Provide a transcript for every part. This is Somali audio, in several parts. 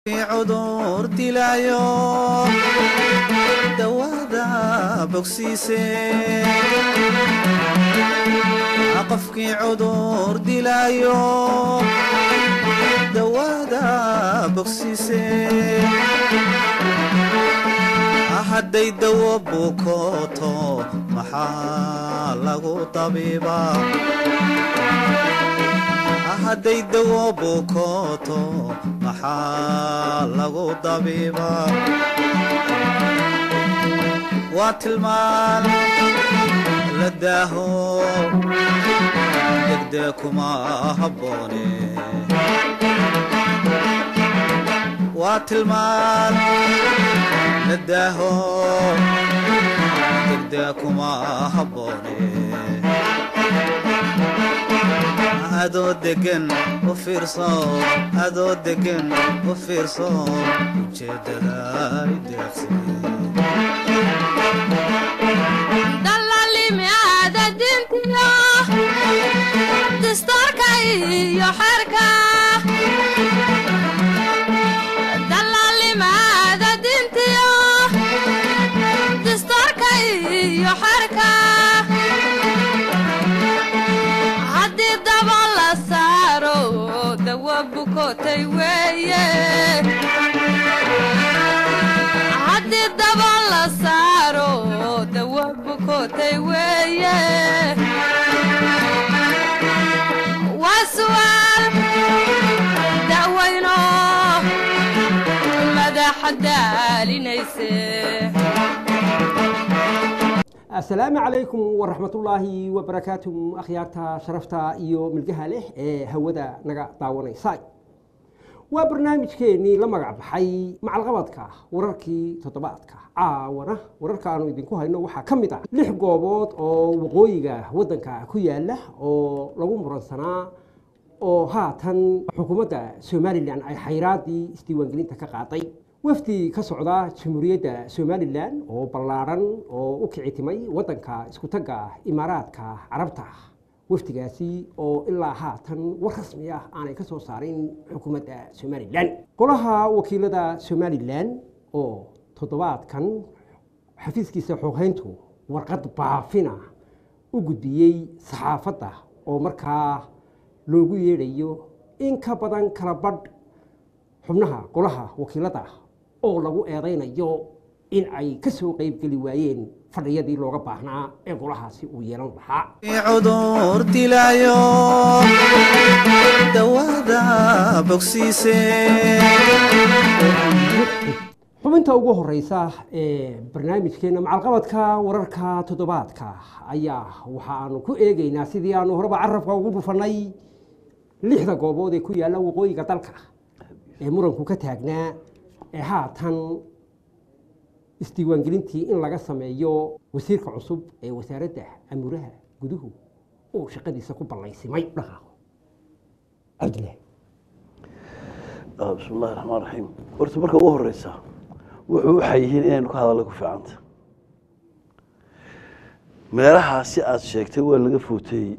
cudur dilaayo dawaada bogsiise qofkii cudur dilaayo dawaada bogsiise hadday dawo bukooto maxaa lagu tabiibaa hadday dawo bukooto maxaa lagu dabiibaa waa tilmaan la daaho degdee kuma habboone waa tilmaan la daaho degdee kuma habboone adoo degan u fiirso adoo degan u fiirso ujeeddada ideeqsi dallaalimiaada dintiyo dastuurka iyo xerka dallaalimiaada dintiyo dastuurka iyo xerka haddii daba la saaro dawa bukotay weeye haddii daba la saaro dawa bukotay weeye waa su'aal da'wayno madaxa daalinayse asalaamu calaykum waraxmatullaahi wabarakaatu akhyaarta sharafta iyo milgaha leh ee hawada naga daawanaysa waa barnaamijkeennii la magac baxay macalqabadka wararkii toddobaadka caawana wararka aanu idinku hayno waxaa ka mid ah lix goobood oo waqooyiga waddanka ku yaala oo lagu muransanaa oo haatan xukuumadda somalilan ay xayraadii isdiiwaangelinta ka qaaday wafdi ka socda jamhuuriyadda somalilan oo ballaadhan oo u kici timay waddanka iskutagga imaaraadka carabta wafdigaasi oo ilaa haatan war rasmi ah aanay ka soo saarin xukuumadda somalilan golaha wakiilada somalilan oo toddobaadkan xafiiskiisa xooghayntu warqad baafina u gudbiyey saxaafadda oo markaa loogu yeedhayo in ka badan kala badh xubnaha golaha wakiilada oo lagu eedaynayo in ay ka soo qaybgeli waayeen fadhiyadii looga baahnaa ee golahaasi uu yeelan lahaa cudur dilaayo dawaada bogsiise xubinta ugu horeysa ee barnaamijkeena macalqabadka wararka toddobaadka ayaa waxaanu ku eegaynaa sidii aanu horeba carabka ugu dhufanay lixda goobood ee ku yaalla waqooyiga dalka ee muranku ka taagnaa ee haatan isdiiwaangelintii in laga sameeyo wasiirka cusub ee wasaaradda amuuraha guduhu uu shaqadiisa ku ballaysimay dhaqaaqo cabdillahi bismi illahi raxmaan raxiim horta marka ugu horeysa wuxuu waxay yihiin inaynu ka hadallo ku fiicanta meelahaa si aada sheegtay waa laga footeeyey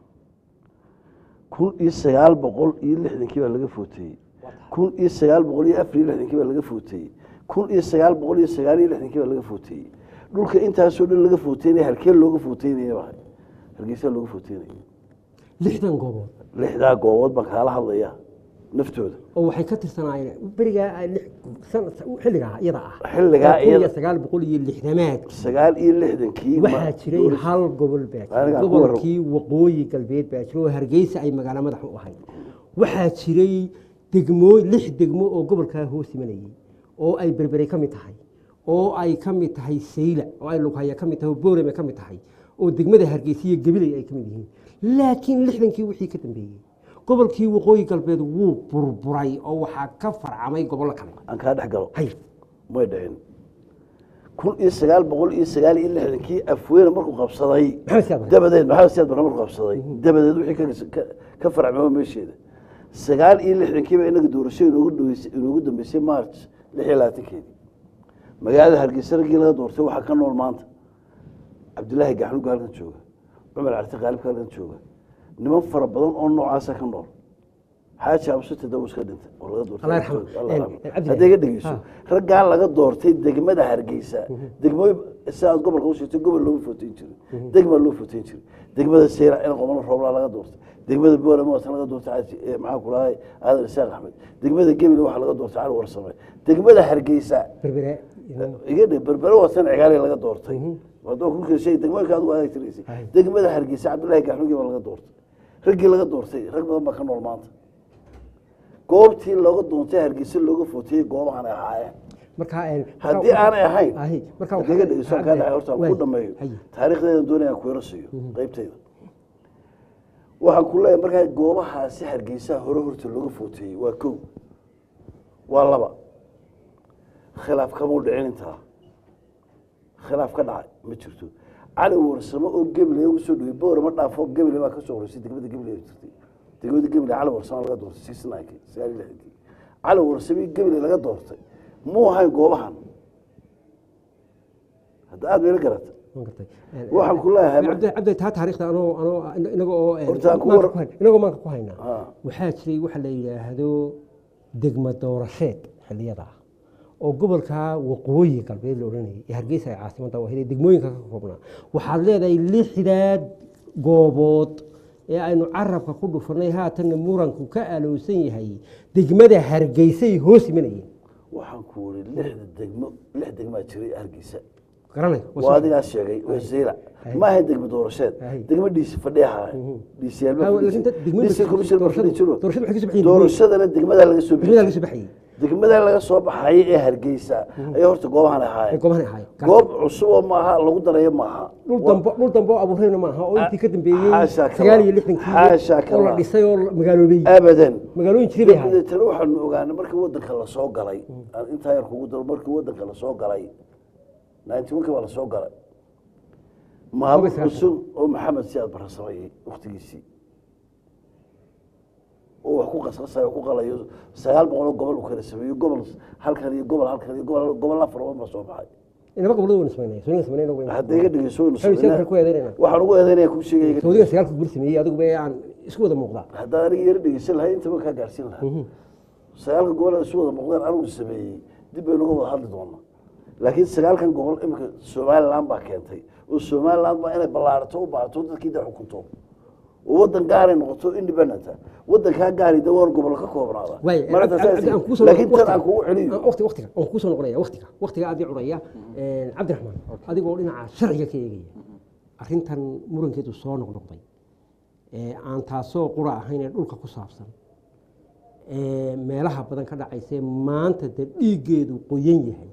kun iyo sagaal boqol iyo lixdankii baa laga footeeyey kun iyo sagaal boqol iyo afar iyo lixdankii baa laga footeeyey kun iyo sagaal boqol iyo sagaal iyo lixdankii baa laga footeeyey dhulka intaasoo dhan laga footeynaya halkee looga footeynaya baa hargeysa looga footeynaya lixdan goobood lixdaa goobood baan kaala hadlaya naftooda oo waxay ka tirsanaayeen berigaa ay lix- san- xilligaa iyada ah Xilligaa kun iyo iyada- sagaal boqol iyo lixdamaad sagaal iyo lixdankii waxaa jiray hal gobol baa jiray Aniga aan ku gobolkii waqooyi galbeed baa jiray oo hargeysa ay magaalo madax u ahayd waxaa jiray degmoo lix degmo oo gobolkaa hoos imanayay oo ay berbere ka mid tahay oo ay ka mid tahay sayla oo ay lughaya ka mid tahay oo boorame ka mid tahay oo degmada hargeysa iyo gabilay ay ka mid yihiin laakiin lixdankii wixii ka dambeeyey gobolkii waqooyi galbeed wuu burburay oo waxaa ka farcamay gobollo kale aan kaa dhex galo hay may dhicin kun iyo sagaal boqol iyo sagaal iyo lixdankii afweyne markuu qabsaday maxamed siyaad barre. dabadeed maxamed siyaad barre markuu qabsaday dabadeed wixii ka- ka- ka farcmay meesheeda sagaal iyo lixdankiiba inaga doorasho inoogu dhaweysay inoogu dambeysay march lix iyo labaatankeedii magaalada hargeysa raggii laga doortay waxaa ka nool maanta cabdilaahi gaxnuga halkan jooga cumar carti qaalibka halkan jooga niman fara badan oo noocaasa ka nool xaaji absute daw iska dhintay oo laga doortay Allah yarxamo. Allah En- yarxamo. en Cabdi hadday ga Ilahi. dhegeyso Ha. raggaa laga doortay degmada hargeysa degmooyin si aad gobolka u sheegtay gobol loogu foteyn jiray degma loo foteyn jiray degmada seyra in qomolo rooblaa laga doortay degmada boole mootan laga doortay xaaji eh, maxaa ku lahay aadan isaaq axmed degmada gebile waxaa laga doortay cali warsame degmada hargeysa berbere iga dhe berbere watan cigaali laga doortay hadoo ku kala sheegay degmooyinka adigu adag tiraysay Ay. degmada hargeysa cabdullaahi gaxnugi baa laga doortay raggii laga doortay rag badan baa ka nool maanta goobtii looga doontay hargeysa looga footiyey goobahan ay ahaayeen marka en- haddii aanay ahayn Ahi, marka haddii ga dhegeyso kaa dhacay horta aan Waay. ku dhameeyo Haye. taariikhdeeda doonaya aan ku yaro siiyo qaybteyda waxaan ku leeyahay markaa goobahaasi hargeysaha hore horta looga footiyey waa kow waa laba khilaaf kamau dhicin intaa khilaaf ka dhacay ma jirto cali warsamo oo gebile ugu soo dhawey boore ma dhaafo gebile baa kasoo horeysay degmada gebile ay jirtay degmada gebile cali warsamo laga doortay six ninekii sagaal iyo lixdankii cali warsamo iyo gebile laga doortay muu ahayn goobahan hadda aada bayla garata waan gartay. En- waxaan ku leeyahay mar- cabdi cabdi taa taariikhda anoo anoo inaga oo en, Horta aan ku maanka war- ku hayn- inagoo maanka ku haynaa Ah. waxaa jiray waxa la yidhaahdo degma doorasheed xilliyada ah oo gobolka waqooyi galbeed la odhanayay ee hargeysa ay caasimada u ahayd ee degmooyinka ka koobnaa waxaad leedahay lixdaad goobood ee aynu carabka ku dhufanay haatanna muranku ka alowsan yahay degmada hargeysay hoos imanayeen waxaan ku wuri lixda degmo lix degmaa jiray hargeysa garanay waa adigaas sheegay waa zeyla ma ahayn degmo doorasheed Ahay. degmo dhiisi fadhiyaha dhiisiyaal Ha, laakiin dad- degmooyinka dhiisi commission ma fadhi jiro doorashadu waxay ka soo baxayeen doorashadana degmadaa laga soo degmada laga bixiyey soo baxayey degmada laga soo baxayay ee hargeysa ayaa horta goobahan ee ahaayeen goobahan ahaay goob cusub oo maaha lagu darayo maaha dhul dambo dhul dambo abuurayna maaha oo intii ka dambeeyey Xaashaa kala. sagaal iyo lixdankii Xaashaa oo la kala. dhisay oo la magaaloobay abadan magaalooyin jiray bay ahayd dabeetana waxaanu ogaanay markii wadanka lasoo galay aan intaa yar kugu daro markii wadanka lasoo galay ninety one kii baa lasoo galay maamul Toban sagaal cusub oo maxamed siyaad barre sameeyey waktigiisii oo wax ku qasqasayo ku qalayo sagaal boqol oo gobol uu kala sameeyo gobol halkan iyo gobol halkan iyo gobol gobol afar oo baa soo baxay inaba gobolada wayna samaynaya sooniga samaynayna wayna hadda iga dhegeyso waynu Xawi sameynaa. sawirka ku eedaynayna. waxaan ugu eedaynaya kuu sheegaya soodiga sagaalka guri sameeyey adigu ba aan isku wada muuqdaa haddaan aniga yaro dhegeysan lahay intaba kaa gaarsiin lahaa sagaalka gobol ee isu wada muuqdeen anigu sameeyey dib baynu uga wada hadli doonaa laakiin sagaalkan gobol iminka somaliland baa keentay oo somaliland baa inay ballaarato u baahato dadkii da xukunto oo wadan gaaray noqoto independent wadankaa gaari de waan gobol ka koobnaada waay Maanta Cabdi- saas- Cabdi, aan kuu soo laakiin noqon- tan aan kugu celiyo waqtiga- waqti- waqtiga aan kuu soo noqonaya waqtiga waqtiga aad ii cunaya Een, cabdiraxmaan adigoo dhinaca sharciga ka eegaya arrintan murankeedu soo noqnoqday ee aan taasoo qura ahayn ee dhulka ku saabsan ee meelaha badan ka dhacaysa ee maanta dee dhiiggeedu qoyan yahay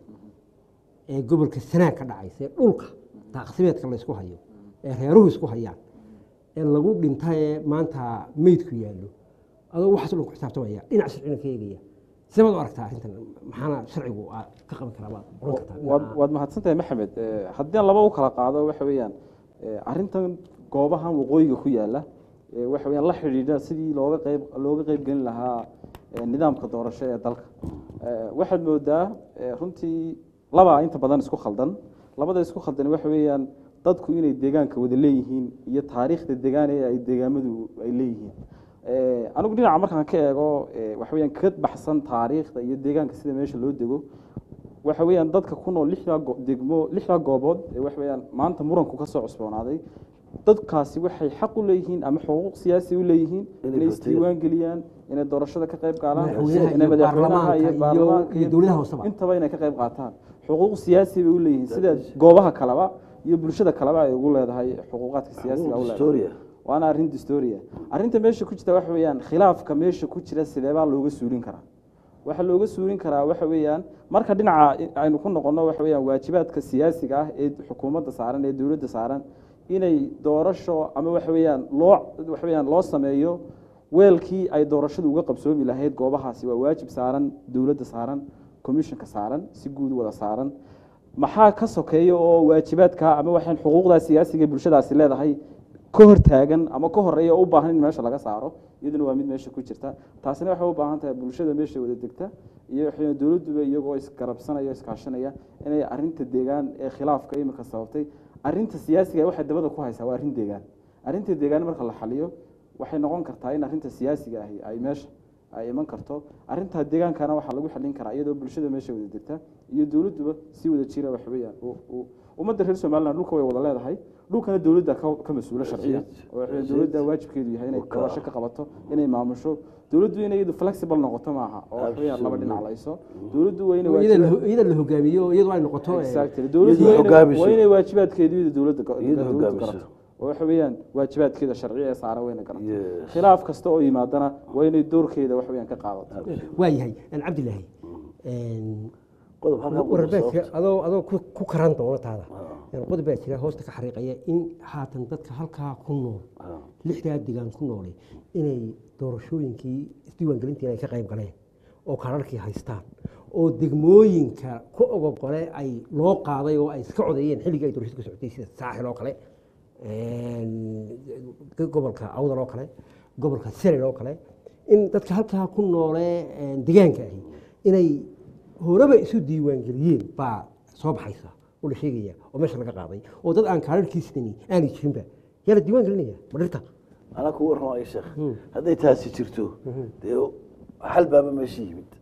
ee gobolka sanaag ka dhacaysa ee dhulka daaqsimeedka la isku hayo ee reeruhu isku hayaan ee lagu dhinta ee maanta meydku yaallo adoo waxaas o dhan ku xisaabtamaya dhinac sharcina ka eegaya sidaad u aragtaa arrintan maxaana sharcigu aad ka qaban karaa baad oran kartaa waad dhinaca- waad mahadsantahay maxamed Eh, haddii aan laba u kala qaado waxa weeyaan eh, arrintan goobahan waqooyiga ku yaala eh, waxa weeyaan la xidhiidha sidii looga qayb looga qayb gelin lahaa eh, nidaamka doorasho ee dalka Eh, waxaad moodaa eh, runtii laba inta badan isku khaldan labada isku khaldan waxa weeyaan dadku inay deegaanka wada leeyihiin iyo taariikhda deegaan ee ay deegaamadu ay leeyihiin Eh, anigu dhinaca markaan ka eego eh, waxa weeyaan ka baxsan taariikhda iyo deegaanka sida meesha loo dego waxa weeyaan dadka ku nool lixdaa go- degmo lixdaa goobood ee waxa weeyaan maanta muranku ka soo cusboonaaday dadkaasi waxay xaq u leeyihiin ama xuquuq siyaasi u leeyihiin Inay inay voteeyaan. isdiiwaan geliyaan inay doorashada ka qayb galaan Madaxweynaha inay iyo madaxweynaha iyo baarlamaanka iyo- baarlamaanka iyo dowladaha hooseba. intaba inay ka qayb qaataan xuquuq siyaasi bay u leeyihiin sida goobaha kaleba iyo bulshada kaleba ay ugu leedahay xuquuqaadka siyaasiga u leedahay Historia. waana arrin distoria arrinta meesha ku jirta waxa weeyaan khilaafka meesha ku jira sideebaa looga suulin karaa waxaa looga suulin karaa waxa weeyaan marka dhinaca aynu ku noqono waxa weeyaan waajibaadka siyaasiga ah ee xukuumadda saaran ee dowladda saaran inay doorasho ama waxa weeyaan loo waxa weeyaan loo sameeyo weelkii ay doorashadu uga qabsoomi lahayd goobahaasi waa waajib saaran dowladda saaran commissionka saaran si guud wada saaran maxaa ka sokeeya oo waajibaadka ama waxaan xuquuqdaa siyaasiga ee bulshadaasi leedahay ka hortaagan ama ka horeeya oo u baahan in meesha laga saaro iyaduna waa mid meesha ku jirta taasina waxay u baahan tahay bulshada meesha wada degta iyo waxay dowladduba iyagoo isgarabsanaya iskaashanaya inay arrinta deegaan ee khilaafka imika sababtay arrinta siyaasiga waxay dabada ku haysaa waa arrin deegaan arrinta deegaan marka la xaliyo waxay noqon kartaa in arrinta siyaasiga ahi ay meesha ay iman karto arrintaa deegaankana waxaa lagu xalin karaa iyadoo bulshada meesha wada degta iyo dowladduba si wada jira wax weeyaan u- u- ummadda reer somaliland dhulka way wada leedahay dhulkana dowladda ka ka mas-uula sharciya oo waxa weeyaan dowladda waajibkeedu yahay inay doorasho ka qabato inay maamusho dowladdu inay iyadu flexible noqoto maaha oo wax weeyaan laba dhinac layso dowladdu waa inay iyada waajibaad- la- iyada la hogaamiyo oo iyadu ay noqoto eh, Exactly. dowladdu Iyadu waa inay- hogaamiso. waa inay waajibaadkeedu iyada dowladda ga- Iyadu dowladdu hogaamiso. garato oo waxa weeyaan waajibaadkeeda sharciya ee saaran wayna garato Yes. khilaaf kasta oo yimaadana waa inay doorkeeda wax weeyaan ka qaadato waayahay aan cabdilaahi een, qodob halkaa ku wararbeedka sababta. adoo adoo ku ku karan doona taada Een, qodob baa jira hoosta ka xariiqaya in haatan dadka halkaa ku nool Ah. lixdaa degaan ku noolay inay doorashooyinkii isdiiwaangelintii ay ka qayb galeen oo kaararkii haystaan oo degmooyinka ku ogogole ay loo qaaday oo ay iska codeeyeen xilligii ay doorashadu ka socotay sida saaxil oo kale een, gobolka awdal oo kale gobolka selel oo kale in dadka halkaa ku noolee een, degaanka ahi inay horeba isu diiwaangeliyeen baa soo baxaysa oo la sheegaya oo meesha laga qaaday oo dad aan kaararkiisani aanay jirinba yaa la diiwaan gelinaya ma dhirta anaa ku warrama ay sheekh hadday taasi jirto dee xal baaba meesha yimid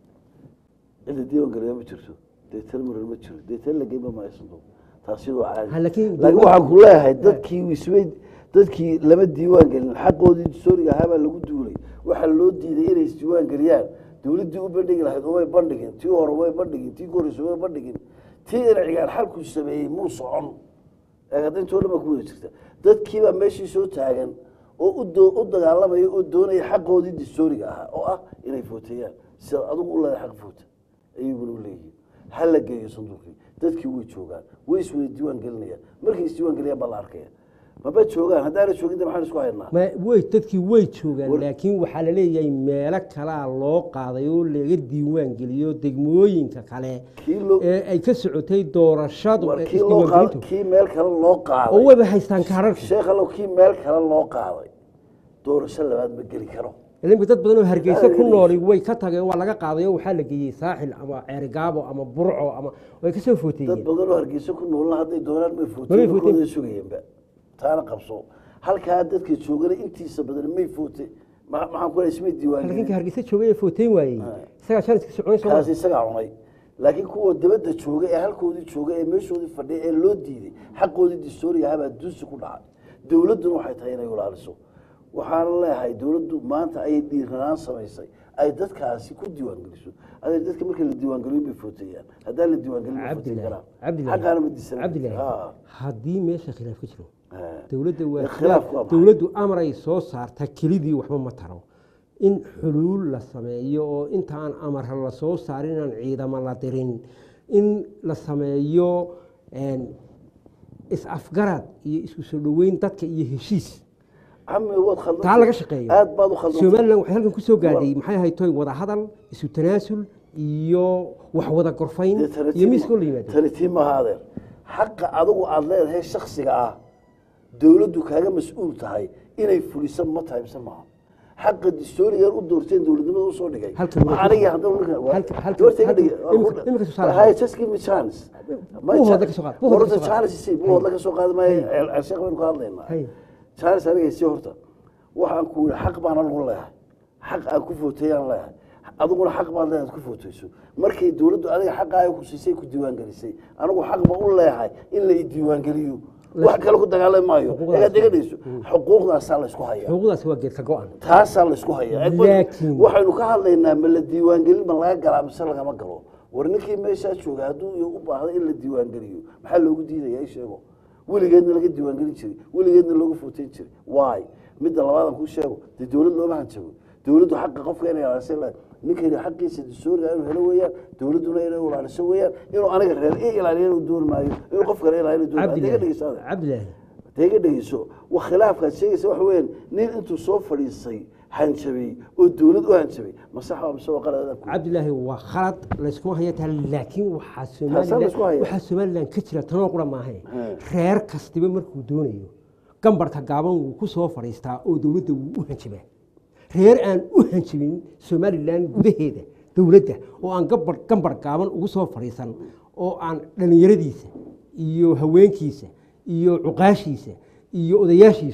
cida diiwan galiya ma jirto dee tan muran ma jiro dee tan la geyma ma aysanto taasi waa caadi Ha, laakiin laakiin waxaan ku leeyahay dadkii wismay dadkii lama diiwaan gelin xaqoodii sooriga ahaa baa lagu duulay waxaa loo diiday inay isdiiwaan geliyaan dowladdii u bandhigi lahayd umay bandhigin tii hore umay bandhigin tii horeysa umay bandhigin tii inacigaan xalku sameeyey muu socon eegada intoo dhan baa ku wada jirta dadkiibaa meeshii soo taagan oo u doo- u dagaalamaya oo doonaya xaqoodii dastooriga ahaa oo ah inay footeeyaan sida adigu u leedahay xaq foota ayuuguna u leeyihiin ha la geeyo sanduuqii dadkii way joogaan way iswada diiwaan gelinayaan markay isdiiwaan geliyaan baa la arkaya maba joogaan haddaana joogin de maxaan isku haynaa ma way dadkii way joogaan War- laakiin waxaa la leeyahay meelo kalaa loo qaaday oo laga diiwaan geliyo degmooyinka kale kii loo ee ay ka socotay doorashadu war ee kii loo qaad isdiiwaangelintu kii meel kale loo oo qaaday wayba haystaan kaararkii sheekh allow kii meel kale loo qaaday doorasho labaad ma geli karo ilimka dad badan oo hargeysa Ah, ku yes. nooli way ka tageen waa laga qaaday oo waxaa la geeyey saaxil ama ceerigaabo ama burco ama way ka soo dad footeeyeen badan oo hargeysa ku noolna hadday doonaan may May footeen footeen. kooda sugayeenba taana qabso halkaa dadka joogana intiisa badan may foote ma- maxaan ku ismay halkanka diiwaangelin hargeysa joogay ee footeyn waayey isagaa janiska soconay soo kaasi isagaa cunay laakiin kuwa dabadda jooga ee halkoodii jooga ee meeshoodii fadhiya ee loo diiday xaqoodii dastooriga ahabaa duusi ku dhacay dowladduna waxay tahay inay ilaaliso waxaana leeyahay dowladdu maanta ayay dhiiranaan samaysay ay dadkaasi ku diiwaangeliso adeer dadka marka la diiwaangeliyo bay footeeyaan haddaan la diiwaangelin ma footeyn cabdilaahi karaan cabdilaahi xaqaana ma disan cabdilaahi haddii meesha khilaaf ka jiro dowladda Ee, waa khilaafku waa maxay? dowladdu amaray soo saarta kelidii waxba ma taro in xuluul la sameeyo oo intaan amar la soo saarin aan ciidamo la dirin in la sameeyo een, is-afgarad iyo isku soo dhoweyn dadka iyo heshiis cami waad khaldan taa laga shaqeeyo aad baad u khaldan somalilan waxay halkan ku soo gaadhay maxay ahayd toy wada hadal isu tanaasul iyo wax wada gorfayn iyo miiskoo la yimaado tanitiin maaha adeer xaqa adigu aada leedahay shaksiga ah dowladdu kaaga mas-uul tahay inay fuliso ma tahay mise maaha xaqa dastoorigan u doorteen dowladnimada usoo dhigay Halkan Ma waa- aniga haddaba ninka- waa- halkan- halkan- doortay iga halkan- dhigay. Waa imika- ku- imika tusaale Hay, just give me chance. Ma Buuhoodla cha- ka soo qaad, buuhoodla ka Horta soo qaad. chance isii, buuhoodla ka soo qaadi maayo, ceel- ceel sheekh baynu ka hadlaynaa. Hay. chance aniga isii horta waxaan ku yidhi xaq baana lagu leeyahay xaq aan ku footeeyaan leeyahay adiguna xaq baad leedahay ku footeyso markay dowladdu adiga xaqaaga ku siisay ku diiwaangelisay anigu xaq ba u leeyahay in la i diiwaangeliyo wax kale ku dagaalami maayo Xuquuqdaas. egaad igadhayso xuquuqdaasaa la isku hayaa xuquuqdaasi waa geedka go-an taasaa la isku hayaa Laakiin- waxaynu ka hadlaynaa ma la diiwaangelin ma laga galaa mise lagama galo war ninkii meeshaa jooga hadduu iyo u baahda in la diiwaangeliyo maxaa loogu diidaya i sheego weligeedna laga diiwaangelin jiray weligeedna looga footeyn jiray waay midda labaadan kuu sheego dee dowlad looma hanjago dowladdu xaqa qofka inay ilaaliso la ninkayna xaqiisa dastooriga inuu helo weeyaan dowladduna inay ilaaliso weeyaan inuu aniga reer i ilaaliyo inuu dooni maayo inuu qof kale ilaaliyo dooni maayo Hadda iga dhegeyso adeer. cabdilaahi dee iga dhegeyso wa khilaafkaad sheegaysa waxa weeyaan nin intuu soo fadhiisay hanjabay oo dowlad u hanjabay ma sax waa mise waa qalad ku cabdilaahi waa khalad layskuma haya taa laakiin waxaa Taasaa laysku somalilan haya. waxaa somalilan ka jira tanoo qura maahe He. reer kastiba markuu doonayo gambarka gaaban wuu ku soo fadhiistaa oo dowladda wuu u hanjabaa reer aan u hanjabin somalilan gudaheeda dowladda oo aan gabar gambar gaaban ugu soo fadhiisan oo aan dhallinyaradiisa iyo haweenkiisa iyo cuqaashiisa iyo odayaashiisu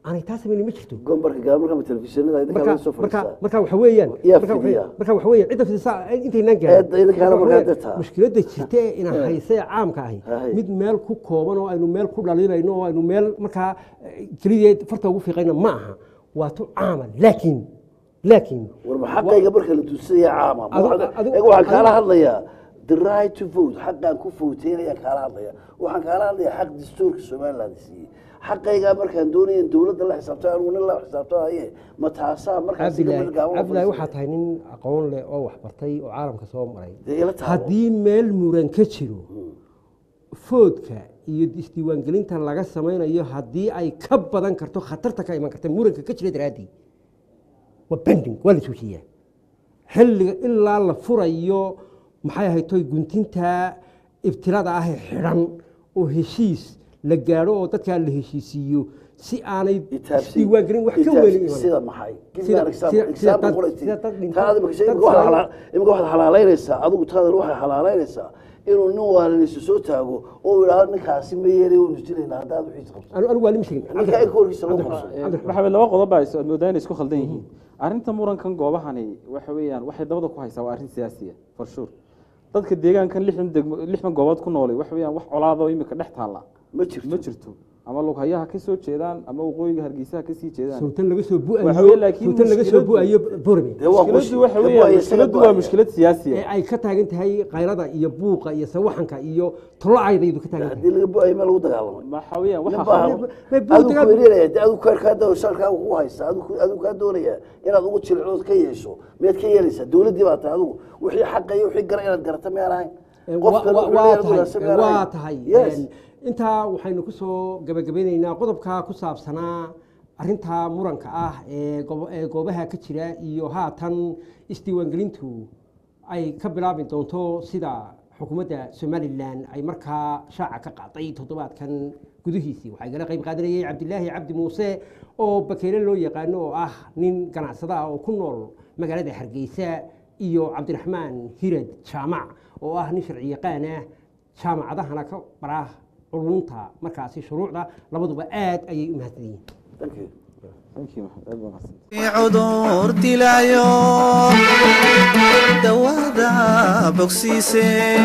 aanay taa samaynin ma jirto gombarka gaamarka telefishinada idinkaa marka laga soo marka fadhiistaa marka waxa weeyaan Yaa marka waxa- fidiya. marka waxa weeyaan cidda fidisa intaynaan Eedda idinkaana Marka waxa markaa weeyaan, dirtaa. mushkiladda jirta ee ina haysee caamka ahi Hay. mid meel ku kooban oo aynu meel ku dhalinayno oo aynu meel markaa eh, kelideed farta ugu fiiqayna ma aha waa tu caama laakiin laakiin warba xaqayga marka la tusaya caama ma Adu- waxaad- adu- eeg waxaan kaala adu- hadlayaa the right to vote xaqaan ku fowteynaya kaala hadlaya waxaan kaala hadlayaa xaq dastuurka somaliland siiyey xaqaygaa markaan doonaya in dowladda la xisaabta anugu nin la xisaabtanaye ma taasaa markaas cabdilaahi cabdilaahi waxaa tahay nin aqoon leh oo wax bartay oo caalamka soo maray Dee ila taabo. haddii meel muran ka jiro foodka iyo isdiiwaangelinta laga samaynayo haddii ay ka badan karto khatarta ka iman karta muranka ka jira daraaddii waa bending waa la joojiyaa xilliga ilaa la furayo maxay ahayd toy guntinta ibtilada ah ee xidhan oo heshiis la gaadho oo dadkaa la heshiisiiyo si aanay isdiiwaangelin wax ka weli iman sida maxay Sida- sida- sida dad- sida dad dhinto- dad imika waxaad xalaalaynaysaa adigu taadan waxay xalaalaynaysaa inuu nin waalinaysa soo taago oo yidhaahdo ninkaasi ma yeelay waynu dilaynaa haddaad wixiis qabto anu anu waa lima sheegin ninka ay koorkiisa loo qabso maxamed laba qodob baa is- aad moodaa inay isku khaldan yihiin arrinta murankan goobahani waxa weeyaan waxay dabada ku haysaa waa arrin siyaasiya for sure dadka deegaankan lixdan degmo lixdan goobood ku noolay waxa weeyaan wax colaadoo imika dhex taalla ma jirto ma jirto ama lughayaha ka soo jeedaan ama waqooyiga hargeysaha ka sii jeedaan sawtan laga soo Waxa weeye bu'ayo laakiin sawtan laga soo mushkiladu- bu'ayo borbe dee waa mushkiladdu qoshi waxa dee weeyaan waa isaga mushkiladdu waa go'aya. mushkilad siyaasiya ee ay ka taagan tahay qaylada iyo buuqa iyo sawaxanka iyo tolacayda ka taagan tahay haddii laga bu'ayo meel lagu dagaalamay waxa weeyaan nin waxa baa khaldan- ma buu adigu dagaal- kuwelinaya dee adigu kaar kaa dao shalkaa ku haysta adigu adigu kaa doonaya inaad ugu jilcood ka yeesho miyaad ka yeelaysaa dowladdii baa tahay adigu wixii xaqa iyo wixii gara inaad garata miyaan ahayn Wa- qofkan wa- wuxuu waa leeyahay tahay wanaagsan miyaan waa ahayn? tahay Yes. Een, intaa waxaynu ku soo gabagabeyneynaa qodobka ku saabsanaa arinta muranka ah ee gobo- ee goobaha ka jira iyo haatan isdiiwaangelintu ay ka bilaabi doonto sida xukuumadda somalilan ay markaa shaaca ka qaaday toddobaadkan gudihiisii waxaa igala qayb qaadanayay cabdilaahi cabdi muuse oo bakeyle loo yaqaano oo ah nin ganacsada ah oo ku nool magaalada hargeysa iyo cabdiraxmaan hirad jaamac oo ah nin sharci yaqaan ah jaamacadahana ka bara culunta markaasi shuruucda labaduba aad ayay u mahadsan yihiin Thank you. Thank you, Maxamed. Aad baa mahadsan. cudur dilaayo dawada bogsiise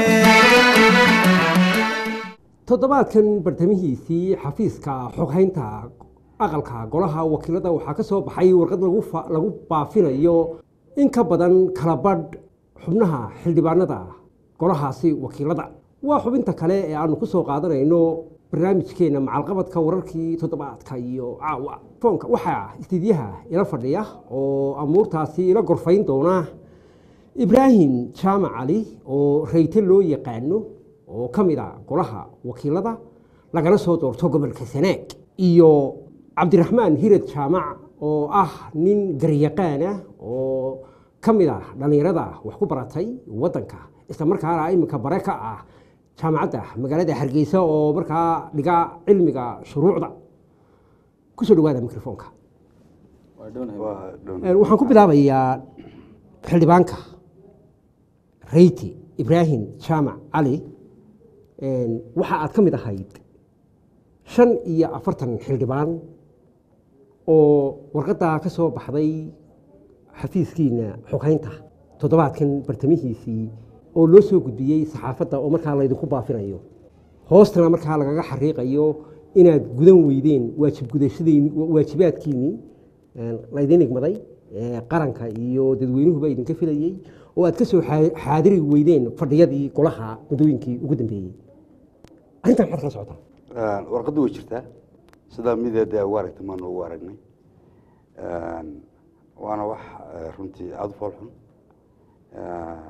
toddobaadkan bartamihiisii xafiiska xoghaynta aqalka golaha wakiilada waxaa ka soo baxay warqad lagu fa- lagu baafinayo in ka badan kala badh xubnaha xildhibaanada golahaasi wakiilada waa xubinta kale ee aanu ku soo qaadanayno barnaamijkeena macalqabadka wararkii toddobaadka iyo caawa foonka waxaa istiidyaha ila fadhiya oo amuurtaasi ila gorfayn doona ibraahim jaamac cali oo rayte loo yaqaano oo ka mid a golaha wakiilada lagana soo doorto gobolka sanaag iyo cabdiraxmaan hirad jaamac oo ah nin garyaqaan ah oo ka mid ah dhallinyarada wax ku baratay waddanka isla markaana iminka bare ka ah jaamacadda magaalada hargeysa oo markaa dhiga cilmiga shuruucda kusoo dhawaada mikrofoonka Waa dhownahay. Waa dhown. Een, waxaan ku bilaabayaa xildhibaanka reyti ibraahim jaamac cali een, waxa aad ka mid ahayd shan iyo afartan xildhibaan oo warqaddaa ka soo baxday xafiiskiina xoghaynta toddobaadkan bartamihiisii oo loo soo gudbiyey saxaafadda oo markaa laydinku baafinayo hoostana markaa lagaga xariiqayo inaad gudan weydeen waajib gudashadiin waajibaadkiinnii een, laydin igmaday ee, qaranka iyo dadweynuhuba idinka filayey oo aad ka soo xaa- xaadiri weydeen fadhiyadii golaha muddooyinkii ugu dambeeyey arrintan maxaad kala socotaa Een, warqaddu way jirtaa sidaa mideeda ugu aragtay maanu ugu aragnay Een, waana wax eh, runtii aada u fool xun Eh,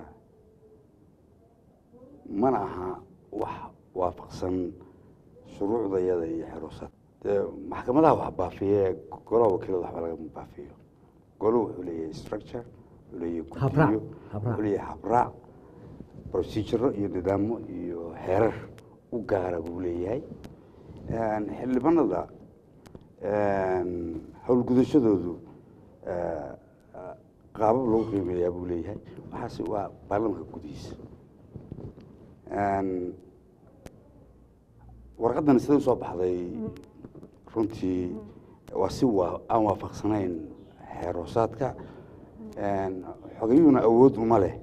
mana aha wax waafaqsan shuruucdayada iyo xeroosad dee maxkamadaha wax baafiye golaha wakiilada waxba lagama baafiyo goluhu wuxuu leeyahay structure wuxuu leeyahay Habraac, guddiyo habraac. wuxuu leeyahay habraac proceduro iyo nidaamo iyo xeerar u gaara buu leeyahay Een, xildhibaanada een, howlgudashadoodu eh, eh, qaabab lagu qiimeeyaa buu leeyahay waxaase waa baarlamanka gudihiisa Een, warqadan sida usoo baxday runtii waa si waa aan waafaqsanayn xeer hoosaadka xogayuhuna awood uma leh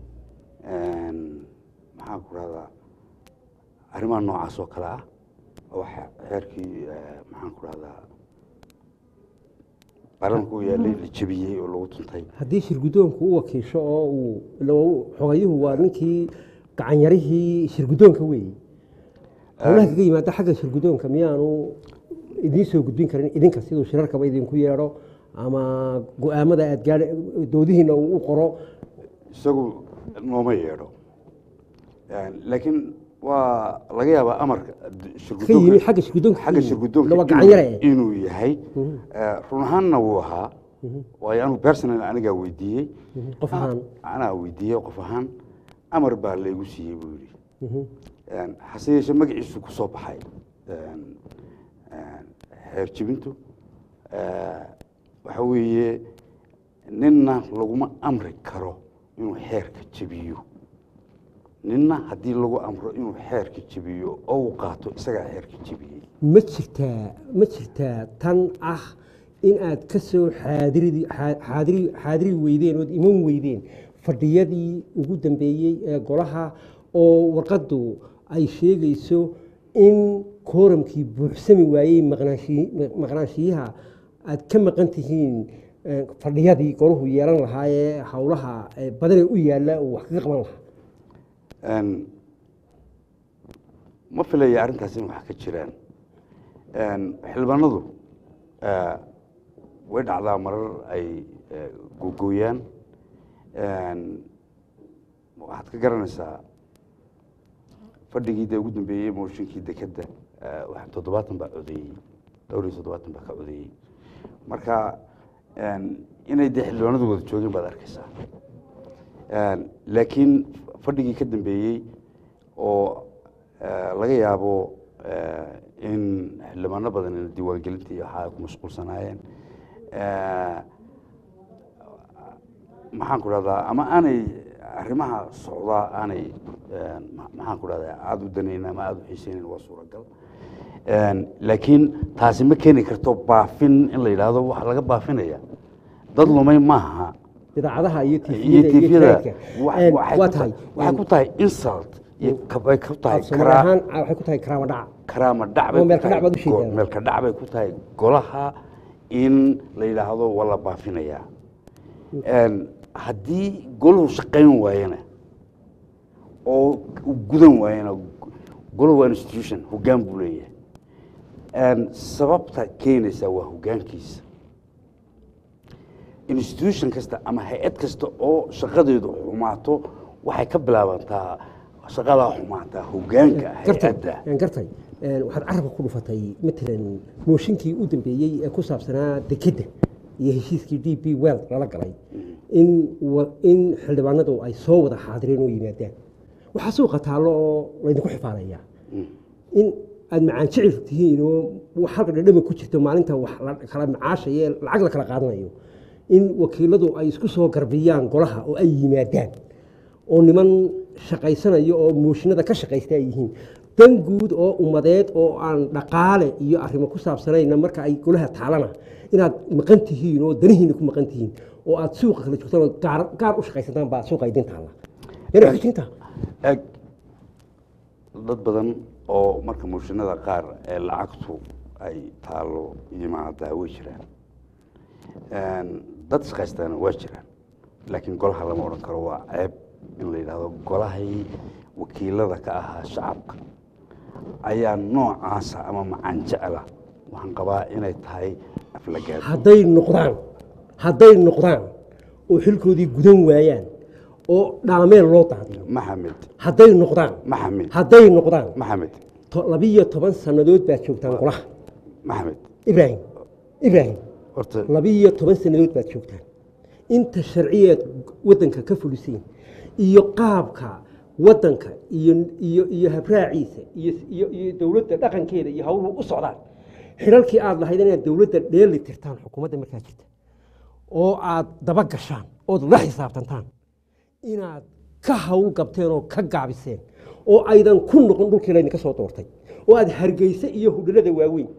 maxaan ku rahdaa arrimaha noocaas oo kale ah oo xe- xeerkii eh, maxaan ku rahdaa baarlamanka u yaalay la jebiyey oo lagu tuntay haddii shirguddoonku u wakiisho oo uu ila uu- xogayuhu waa ninkii gacanyarihii shirguddoonka weeye howlaha kaga yimaada xagga shirguddoonka miyaanu idiin soo gudbin karin idinka siduu shirarkaba idinku yeedho ama go-aamada aad gaadha doodihiina uu u qoro isagu nooma yeedho laakiin waa laga yaabaa amarka ka yimi xagga shirguddoonka xagga shirguddoonka waa inuu- gacanyare inuu yahay Eh, run ahaanna wuu ahaa waayo anigu personal anigaa weydiiyey qof ahaan anaa weydiiyey qof ahaan amar baa laygu siiyey buu yidhi hase yeeshee magaciisu ku soo baxay een, een, xeer jibintu Eh, waxa weeye ninna laguma amri karo inuu xeerka jebiyo ninna haddii lagu amro inuu xeerka jebiyo oo uu qaato isagaa xeerka jebiyey ma jirtaa ma jirtaa tan ah in aad ka soo xaadiridi xaa- xaadiri xaadiri weydeen ood iman weydeen fadhiyadii ugu dambeeyey ee golaha oo warqaddu ay sheegayso in kooramkii buuxsami waayey maqnaanshiyi- maqnaanshiyaha aad ka maqan tihiin eh, fadhiyadii golahu yeelan lahaa ee howlaha eh, badanee u yaalla uu wax kaga qaban lahaa Een, ma filaya arrintaas in wax ka jiraan Een, xildhibaanadu eh, way dhacdaa marar ay eh, googooyaan Een, waxaad ka garanaysaa fadhigii dee ugu dambeeyey mooshinkii dekedda eh, wax- toddobaatan baa codeeyey dhowr iyo toddobaatan baa ka codeeyey marka een, inay dee xildhibaanadu wada joogeen baad arkaysaa Een, laakiin fadhigii ka dambeeyey oo eh, laga yaabo eh, in xildhibaano badan in diiwaangelinta iyo waxaa ay ku mashquulsanaayeen Eh, maxaan ku dhahdaa ama aanay arrimaha socdaa aanay een, ma- maxaan ku dhahdaa aada u danayn ama aada u xiiseynayn waa suuragal Een, laakiin taasi ma keeni karto baafin in la yidhaahdo waxa laga baafinaya dad lumay maaha idaacadaha iyo iyo tviyada iyo tifyada jaraidka wa- waxay waa ku tahay tahay waxay ku tahay insult iyo ka- bay ku tahay soomaali karaa- ahaan waxay ku tahay karaama dhaca karaama dhac bay Oo ku meel ka tahay dhac baad u sheegtaa. go- meel ka dhac bay ku tahay golaha in la yidhaahdo waa la baafinayaa Een, haddii golahu shaqayn waayana oo uu gudan waayana golahu waa institution hoggaan buu leeyahay Een, sababta keenaysa waa hoggaankiisa institution kasta ama hay-ad kasta oo shaqadeedu xumaato waxay ka bilaabantaa shaqadaa xumaataa hoggaanka gartay hay-adda een, gartay een, waxaad carabka ku dhufatay matalan mooshinkii u dambeeyey ee ku saabsanaa dekedda iyo heshiiskii d b well lala galay in wa- in xildhibaanadu ay soo wada xaadireen oo yimaadaan waxaa suuqa taallo oo laydinku xifaalayaa in aad macaan jecel tihiin oo wax halka dhadhama ku jirto maalinta wax la kala macaashaya ee lacag la kala qaadanayo in wakiiladu ay isku soo garbiyaan golaha oo ay yimaadaan oo niman shaqaysanaya oo mooshinada ka shaqaysta ay yihiin dan guud oo ummadeed oo aan dhaqaale iyo arrimo ku saabsanayna marka ay golaha taalana inaad maqan tihiin oo danihiina ku maqan tihiin oo aad suuqa kala joogtaan oo gaar, gaar u shaqaysataan baa suuqa idin taalla yana xujinta eg dad badan oo marka mooshinada qaar ee lacagtu ay taalo yimaada way jiraan Een, dad shaqaystaana waa jiraan laakiin golaha lama odhan karo waa ceeb in la yidhaahdo golahii wakiilada ka ahaa shacabka ayaa noocaasa ama macaan jecla waxaan qabaa inay tahay aflagaado hadday noqdaan hadday noqdaan oo xilkoodii gudan waayaan oo dhaameel loo daadiyo maxamed hadday noqdaan maxamed hadday noqdaan maxamed to- labiyo toban sannadood baad joogtaan golaha maxamed ibraahim ibraahim horta labiyo toban sannadood baad joogtaan inta sharciyeed waddanka ka fuliseen iyo qaabka waddanka iyo iyo iyo habraaciisa iyo iyo iyo dowladda dhaqankeeda iyo hawluhu u socdaan xilalkii aad lahayd inaad dowladda dheeli tirtaan xukuumadda markaa jirta oo aad daba gashaan ood la xisaabtantaan inaad ka hawl gabteen oo ka gaabiseen oo aydan ku noqon dhulkii laydinka soo doortay oo aad hargeysa iyo hudhalada waaweyn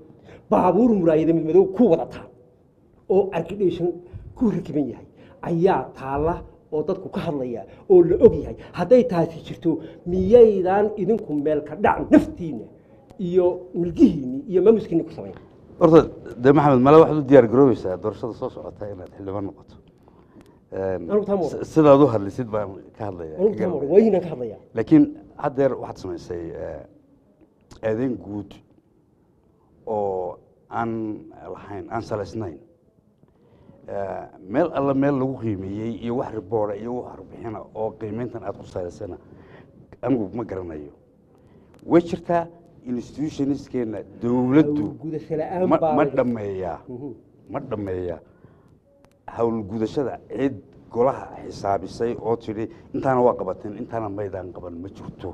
baabuur muraayada mid madow ku wadataa oo argidhation ku rakiban yahay ayaa taalla oo dadku ka hadlaya oo la og yahay hadday taasi jirto miyaydaan idinku meel ka dhac naftiinna iyo milgihiinni iyo maamuskiinni ku samayn horta de maxamed male waxaad u diyaar garoobaysaa doorashada soo socota inaad xildhibaan noqoto Anigu taa ma oran. S- sidaad u hadlisid baan ka hadlaya anugu taa ma oran, waayihiinaan ka hadlaya laakiin haddeer waxaad samaysay eh, eedeyn guud oo aan lahayn aan salaysnayn Eh, meel alla meel lagu qiimeeyey iyo wax riboora iyo wax warbixina oo qiimeyntan aad ku salaysana anigu ma garanayo way jirtaa institutionskeena dowladdu gudasho la'aan ma baa ma laga- dhammeeyaa ma dhammeeyaa howlgudashada cid golaha xisaabisay oo tidhi intaana waa qabateen intaana maydaan qaban ma jirto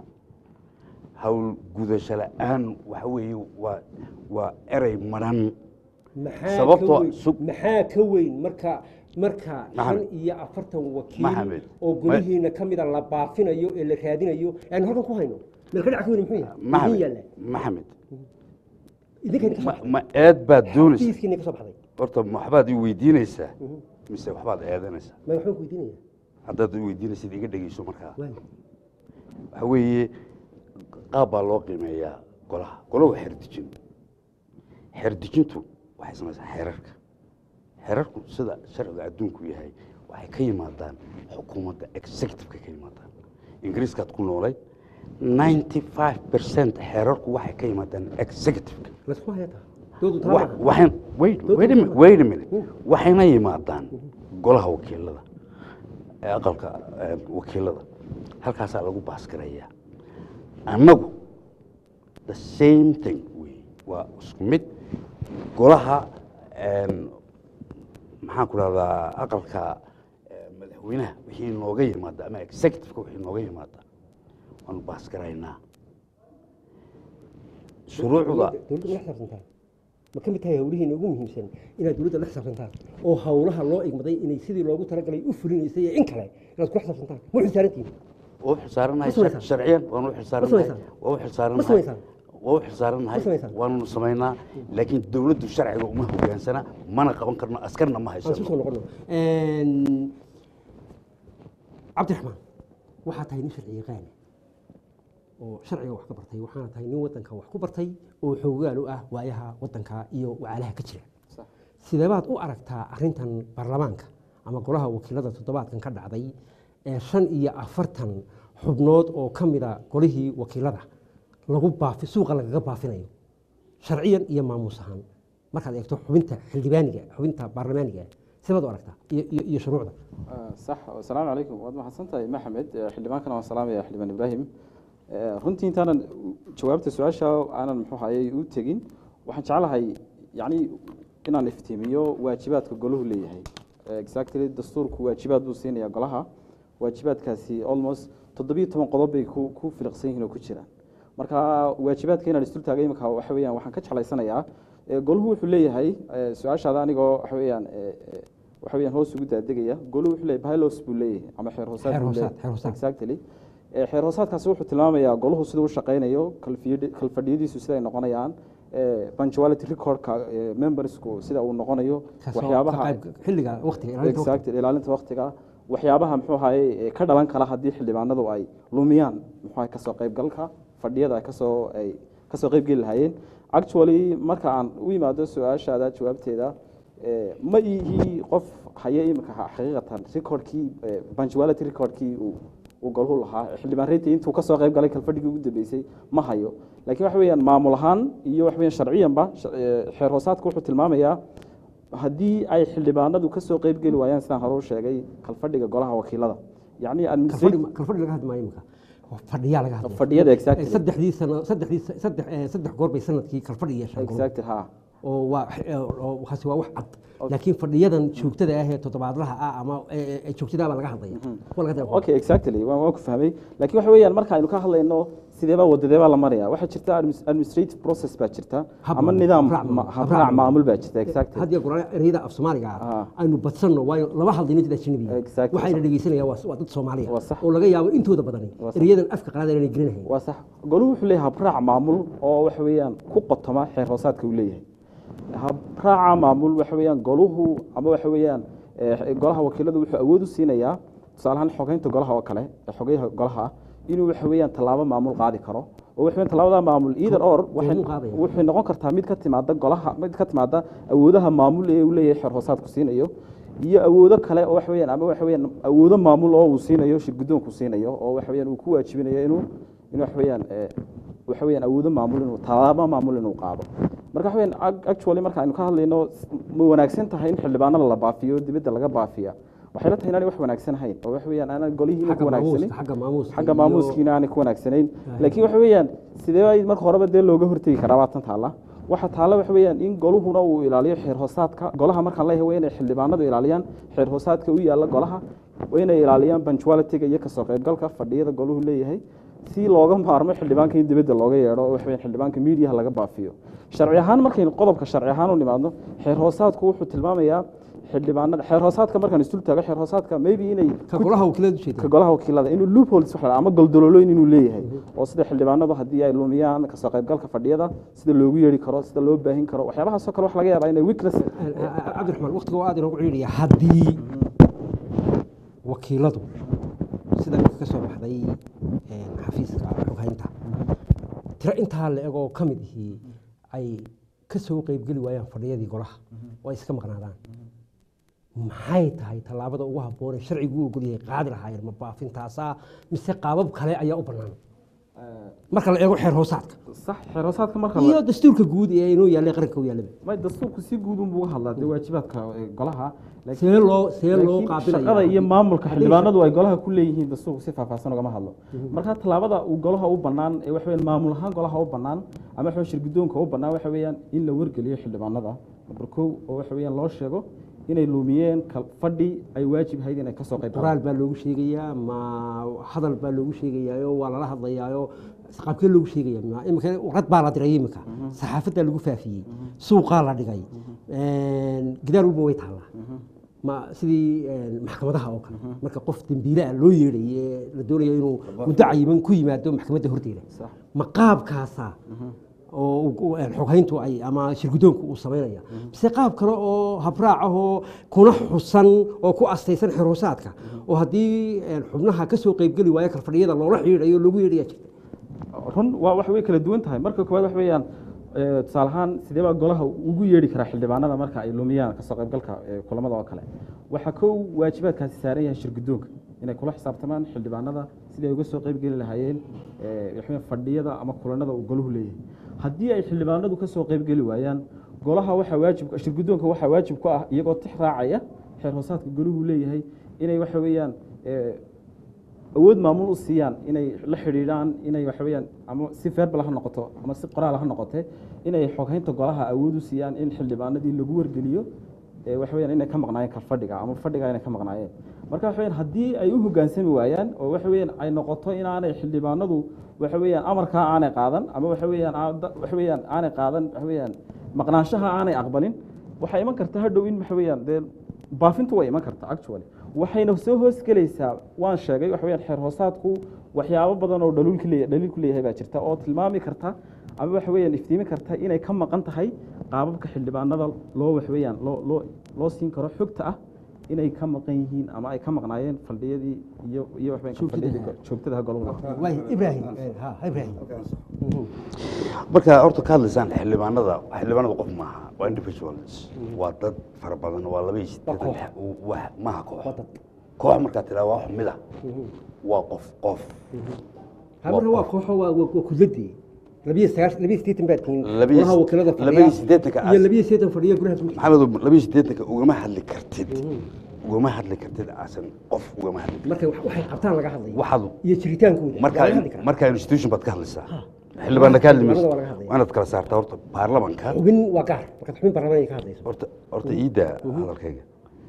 howlgudasho la'aan waxa weeye waa waa erey madhan maxaa Sababtoo- ka weyn- sug- maxaa ka weyn marka marka shan Maxamed. iyo afartan wakiil Maxamed. oo golihiina ka mida la baafinayo ee la raadinayo aan halkan ku hayno meel ka dhac ka weyn muxuu yahay idin maxamed yaalla maxamed idinka idinka soo ma baxday ma eed baad doonaysa xafiiskiina ka soo baxday horta ma waxbaad i weydiinaysaa mise waxbaad eedanaysaa ma waxbaan ku weydiinaya haddaad i weydiinaysid iga dhegeyso markaa waay waxa weeye qaab baa loo qiimeeyaa golaha golahu waa xerdejin xerdejintu waxay samaysaa xeerarka xeerarku sida sharciga adduunku yahay waxay ka yimaadaan xukuumadda executiveka ka yimaadaan ingiriiskaad ku noolay ninety five percent xeerarku waxay ka yimaadaan executiveka laysku hayataa doodu taa Wa- maaha. waxayn wait wait a minute wait a minute waxayna yimaadaan golaha wakiilada ee aqalka ee, wakiilada halkaasaa lagu baasgarayaa annagu the same thing wey waa isku mid golaha een, maxaan ku rahdaa aqalka ee, madaxweynaha wixii nooga yimaada ama executiveka wixii nooga yimaada waanu baasgaraynaa shuruucda dowladda ma la xisaabtantaan ma ka mid tahay howlihiina ugu muhiimsan inaad dowladda la xisaabtantaan oo howlaha loo igmaday inay sidii loogu talagalay u fulinaysay iyo in kale inaad kula xisaabtantaan ma xilsaarantihin waa u xilsaaranahay Ma samaysaan? sharciyan waanu u Ma xilsaaranahay samaysaan? waa u Ma xilsaaranahay samaysaan? waa u xilsaaranahay Ma samaysaan? waanu samaynaa laakiin dowladdu sharciga uma hogaansana mana qaban karno askarna ma aan isu soo haysano noqono cabdiraxmaan waxaa tahay nin sharci yaqaana oo sharciga wax ka bartay waxaana tahay nin wadanka wax ku bartay oo xoogaal u ah waayaha wadanka iyo wacaalaha ka jira sideebaad u aragtaa arintan baarlamaanka ama golaha wakiilada toddobaadkan ka dhacday ee shan iyo afartan xubnood oo ka mida golihii wakiilada lagu baafi suuqa lagaga baafinayo sharciyan iyo maamuus ahaan markaad eegto xubinta xildhibaaniga xubinta baarlamaaniga sibaad u aragtaa iyo, iyo, iyo shuruucda sax asalaamu calaykum waad mahadsan tahay maxamed Eh, xildhibaankana waan salaamaya xildhibaan ibraahim Eh, runtii intaanan jawaabta su-aasha aanan muxuu hayay u tegin waxaan jeclahay yacni inaan iftiimiyo waajibaadka golahu leeyahay Eh, exactly dastuurku waajibaad buu siinaya golaha waajibaadkaasi almost toddobiyo toban qodob bay ku ku filiqsan yihiin oo ku jiraan marka waajibaadka inaan isdul taagay imika waxa weeyaan waxaan ka jeclaysanayaa eh, golahu wuxuu leeyahay eh, su-aashaada anigoo waxa weeyaan eh, eh, waxa weeyaan hoos ugu daadegaya golahu wuxuu leeyahay bylaws buu leeyahay ama xeer hoosaad Xeer buu hoosaad, leeyahay. xeer hoosaad. exactly Eh, xeer hoosaadkaasi wuxuu tilmaamayaa golahu siduu u shaqaynayo kalfiyadi- kalfadhiyadiisu siday noqonayaan eh, punctuality recordka eh, membersku sida uu noqonayo Kaasoo waxyaabaha ka qayb- xilliga waqtiga ilaalinta waqtiga. exactly ilaalinta waqtiga waxyaabaha muxuu ahaye ka dhalan kala haddii xildhibaanadu ay lumiyaan muxuu ahaye kasoo qaybgalka fadhiyada ay kasoo ay kasoo qaybgeli lahaayeen actually marka aan u yimaado su-aashaada jawaabteeda eh, ma ihi qof haya imika xaqiiqatan recordkii eh, punctuality recordkii uu uu golhu lahaa xildhibaan reyti intuu kasoo qayb galay kalfadhigii ugu dambeysay ma hayo laakiin waxa weeyaan maamul ahaan iyo waxa weeyaan sharciyanba sh- eh, xeer hoosaadku wuxuu tilmaamayaa haddii ay xildhibaanadu kasoo qayb geli waayaan sidaan hore u sheegay kalfadhiga golaha wakiilada yacni kalfadhi administrative ma- kalfadhi laga hadli maayo imika fadhiyaa laga hadlaya Fadhiyada, exactly. Eh, saddexdii sano saddexdii saddex eh, saddex goor bay sanadkii kalfadhi yeeshaan golaha. exactly ha oo waa oo waxaasi waa wax cad laakiin fadhiyadan joogtada ah ee toddobaadlaha ah ama ee- ee joogtada baa laga hadlaya kuwa laga hadlaya okay exactly waan waan ku fahmay laakiin waxa weeyaan marka aynu ka hadlayno sideebaa wadadeebaa la maraya waxaa jirta admis- administrative process baa jirta Hab ama maamul, nidaam habraac maamul, ma- habraac habraac maamul. maamul baa jirta exactly had iyo goor ereyada af soomaaliga ah Ah. aynu badsanno waayo laba hadlayno dad ajnabiga Exactly. waxayna dhegeysanayaan waa waa dad soomaaliya Waa sax. oo laga yaabo intooda badani Waa sax. ereyadan afka qalaad aanay gelinahayn waa sax goluhu wuxuu leeyahay habraac maamul oo waxa weeyaan ku qotoma xeer hoosaadka uu leeyahay habraaca maamul waxa weeyaan goluhu ama waxa weeyaan eh, golaha wakiiladu wuxuu awood u siinayaa tusaale ahaan xogeynta golaha oo kale ee xogeyaha golaha ah inuu waxa weeyaan tallaabo maamul qaadi karo oo waxa weeyaan tallaabada maamul either or waxay Goormuu qaadaya? waxay noqon kartaa mid ka timaada golaha mid ka timaada awoodaha maamul ee uu leeyahay xeer hoosaadku siinayo iyo awoodo kale oo waxa weeyaan ama waxa weeyaan awoodo maamul oo uu siinayo shir guddoonku siinayo oo waxa weeyaan uu ku waajibinayo inuu inuu waxa weeyaan eh, waxa weeyaan awoodo maamul inuu tallaabo maamul inuu qaado marka waxa weeyaan ac- actually marka aynu ka hadlayno s- ma wanaagsan tahay in xildhibaanada la baafiyo dibadda laga baafiya waxay la tahay inaanay wax wanaagsan ahayn oo waxa weeyaan aanan golihiina ku xagga wanaagsanin maamuuska xagga maamuuska xagga iyo- maamuuskiina aanay ku wanaagsanayn laakiin waxa weeyaan sidee ay marka horeba dee looga hortegi karaa waa tan taalla waxa taalla waxa weeyaan in goluhuna uu ilaaliyo xeer hoosaadka golaha markaan leeyahay waa inay xildhibaanadu ilaaliyaan xeer hoosaadka u yaalla golaha waa inay ilaaliyaan punctualityga iyo kasoo qaybgalka fadhiyada goluhu leeyahay si looga maarmo xildhibaanka in dibadda looga yeedho oo waxa weeyaan xildhibaanka miidiyaha laga baafiyo sharci ahaan markaynu qodobka sharci ahaan u nimaadno xeer hoosaadku wuxuu tilmaamayaa xildhibaanada xeer hoosaadka markaan isdul taago xeer hoosaadka maybe inay ka ku- golaha wakiilada ujeeda ka golaha wakiilada inuu loopholes wax la dhaha ama goldololooyin inuu leeyahay oo sida xildhibaanadu haddii ay lumiyaan kasoo qaybgalka fadhiyada sida loogu yeeri karo sida loo baahin karo waxyaabahaasoo kale wax laga yaabaa inay weakness cabdiraxmaan waqtiga waa aad inoogu ciidhaya haddii wakiiladu sida ninka ka soo baxday een, xafiiska xoghaynta tiro intaa la egoo ka mid ihii ay ka soo qeybgeli waayaan fadhiyadii golaha oo ay iska maqnaadaan maxay tahay tallaabada ugu habboonee sharcigu u ogolyahay qaadi lahaayeen ma baafintaasaa mise qaabab kale ayaa u bannaan marka la eego xeer hoosaadka sax xeeroosaadka marka la- iyo dastuurka guud ee inoo yaallay qaranka u yaallaba may dastuurku si guud unbuu uga hadlaa dee waajibaadka eh, golaha laakiin- see loo see loo laakiin qaabilaya shaqada iyo maamulka Haddii- xildhibaanadu ay golaha ku leeyihiin dastuurku si faahfaahsan ugama hadlo marka tallaabada uu golaha u bannaan ee waxa weeyaan maamul ahaan golaha u bannaan ama waxa weeyaan shirguddoonka u bannaan waxa weeyaan in la wargeliyo xildhibaanada number kow oo waxa weeyaan loo sheego inay lumiyeen kal- fadhi ay waajib ahayd inay kasoo qayb qoraal baa loogu sheegayaa ma hadal baa loogu sheegayaayo waa lala hadlayaayo qaabkee loogu sheegaya ma imika warad baa la diray imika saxaafaddaa lagu faafiyey suuqaa la dhigay gidaar walba way taallaa ma sidii een, maxkamadaha oo kale marka qof dembiilaa loo yeedhay ee la doonayo inuu muddo cayiman ku yimaado maxkamadda horteeda Sax. ma qaabkaasa oo uu- uu, een, xoghayntu ay ama shirguddoonku uu samaynaya mise qaab kale oo habraac ahoo kuna xusan oo ku astaysan xiroosaadka oo haddii een, xubnaha ka soo qeybgeli waaya kalfadhiyada loola xidhiidhayo loogu yeedhaya jirta run waa wax way kala duwan tahay marka koowaad wax weeyaan eh, tusaale ahaan sidee baa golaha ugu yeedhi karaa xildhibaanada marka ay lumiyaan kasoo qaybgalka eh, kulamada oo kale waxaa kow waajibaadkaasi saaran yahay shirguddoonka inay kula xisaabtamaan xildhibaanada sidii ay uga soo qaybgeli lahaayeen eh, wax weeyaan fadhiyada ama kulanada uu goluhu leeyahay haddii ay xildhibaanadu kasoo qaybgeli waayaan golaha waxaa waajib shirguddoonka waxaa waajib ku ah iyagoo tix raacaya xeer hoosaadka goluhu leeyahay inay waxa weeyaan eh, awood maamul u siiyaan inay la xidhiidhaan inay waxa weeyaan ama si verbal ha noqoto ama si qoraal ha noqote inay xoghaynta golaha awood u siiyaan in xildhibaanadii lagu wargeliyo ee waxa weeyaan inay ka maqnaayeen ka fadhiga ama fadhiga inay ka maqnaayeen marka waxa weeyaan haddii ay u hoggaansami waayaan oo waxa weeyaan ay noqoto inaanay xildhibaanadu waxa weeyaan amarkaa aanay qaadan ama waxa weeyaan aa- da- waxa weeyaan aanay qaadan waxa weeyaan maqnaanshaha aanay aqbalin waxay iman karta hadhow in waxa weeyaan dee baafintu way iman karta actually waxayna soo hoos gelaysaa waan sheegay waxa weeyaan xeer hoosaadku waxyaabo badan oo dhaliilku leeyahay dhaliilku leeyahay baa jirta oo tilmaami karta ama waxa weeyaan iftiimi karta inay ka maqan tahay qaababka xildhibaanada loo wax weeyaan loo loo loo siin karo xogta ah inay ka maqan yihiin ama ay ka maqnaayeen faldhiyadii iyo iyo wax weeyaan faldhiyadii go- joogtada golaha waay ibraahim ha ibraahim marka horta ka hadlaysaan xildhibaanada xildhibaanada qof maaha waa individuals waa dad fara badan waa laba iyo siddeetan wax maaha koox koox markaa tiraa waa wax mid ah waa qof qof marka waa kooxo waa waa waa kudladii labiyo sagaash labiyo siddeetan baad tihiin Labiyo- golaha wakiilada fadhiya labiyo siddeetanka iyo as- labiyo siddeetan fadhiya golaha guud maxamed laba iyo siddeetanka ugama hadli kartid ugama hadli kartid asan qof ugama hadli kartid marka wax- waxay qabtaan laga hadlaya waxaad iyo jiritaankooda markaa waa laga hadli karaa. markaa institution baad ka hadlaysaa xildhibaanna ka hadli mayso Xildhibaanada waa laga hadlaya. waa inaad kala saartaa horta baarlamanka xubin waa gaar markaad xubin baarlamaan ay ka hadlayso horta horta iida hadalkayga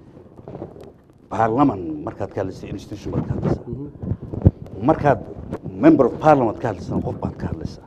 baarlaman markaad ka hadlaysa institution baad ka hadlaysaa markaad member of parliament ka hadlaysana qof baad ka hadlaysaa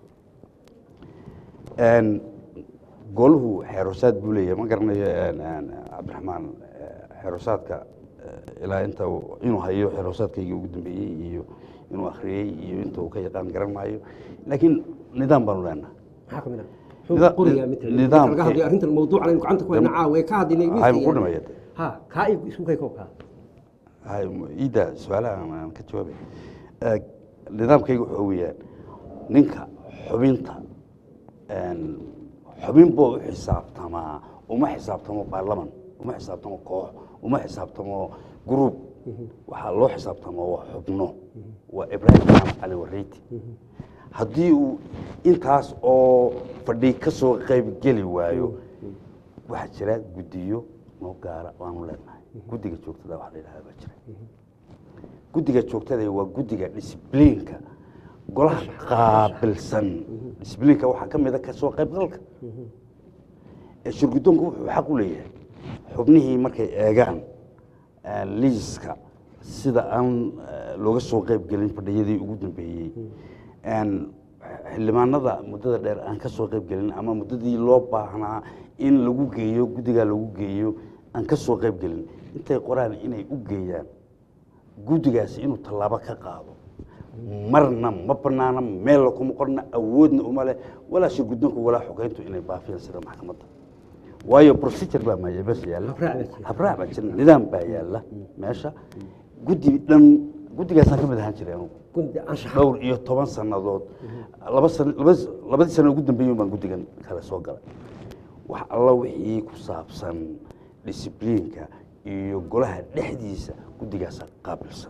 Een, goluhu xeerosaad buu leeyahay ma garanayo een, een, cabdiraxmaan eh, xeerosaadka eh, ilaa inta uu- inuu hayo xeerosaadkaygii ugu dambeeyey iyo inuu akhriyey iyo inta uu ka yaqaan garan maayo laakiin nidaam baanu leenahay maxaa ka mid ah muxuu Nida- qorayaa matalan nidaam- laga hadlayo arrintan mawduucan aynu gacanta ku hayna caawa ee ka hadlaynay miiska Waxay ku yaalla. dhameeyeen. ha kaa igu isku kay koobkaa hay iida su-aalaha aan- aan ka jawaabay Eh, nidaamkayga wuxuu weeyaan ninka xubinta een, xubin buu u xisaabtamaa uma xisaabtamo baarlaman uma xisaabtamo koox uma xisaabtamo gruub waxaa loo xisaabtamo waa xubno waa ibraahim maxamed cali wareyti haddii uu intaas oo fadhi ka soo qayb geli waayo waxaa jira guddiyo noo gaara waanu leenahay guddiga joogtada wax la yidhahda baa jira guddiga joogtada waa guddiga disbliinka golaha qaabilsan disbliinka waxaa ka mid a kasoo qaybgalka ee shirguddoonku wuxuu xaq u leeyahay xubnihii markay eegaan eh, liiska sida aan eh, looga soo qayb gelin fadhiyadii ugu dambeeyey En, xildhibaanada muddada dheer aan ka soo qayb gelin ama muddadii loo baahnaa in lagu geeyo guddigaa lagu geeyo aan ka soo qayb gelin intay qoraan inay u geeyaan guddigaasi inuu tallaabo ka qaado marna ma banaana meel kuma qorna awoodna uma leh walaa shirguddoonka walaa xogeyntu inay baafiyaan sida maxkamadda waayo procedure baa ma- meesha yaalla Habraac baa jira. habraac baa jira nidaam baa yaalla meesha guddi dhan guddigaasaan ka mid ahaan jiray anugu gundi anshaxa dhowr iyo toban sannadood laba san laba labadii sano ugu dambeeyey baan guddigan kale soo galay wax alla wixii ku saabsan discibliinka iyo golaha dhexdiisa guddigaasa qaabilsan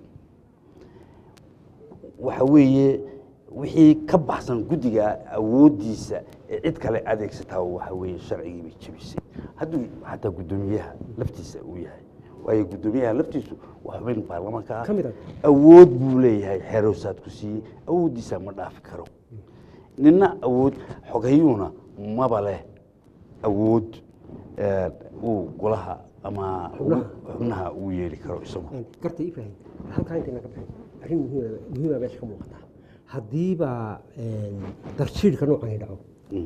waxa weeye wixii ka baxsan guddiga awooddiisa ee cid kale adeegsataa waxa weeye sharcigii bay jebisay hadduu xataa guddoomiyaha laftiisa uu yahay waayo guddoomiyaha laftiisu waa xubin baarlamaanka ah Ka mid ah. awood buu leeyahay xeeroosaad ku siiyey awooddiisa ma dhaafi karo nina awood xoghayuuna maba leh awood eh, uu golaha ama Xubnaha. xubnaha uu yeeli karo isagu garta ibrahim halkaa intayna ka bixin arrin muhiima muhiima meesha ka muuqata haddiiba darjiidhka noocan dhaco Mm.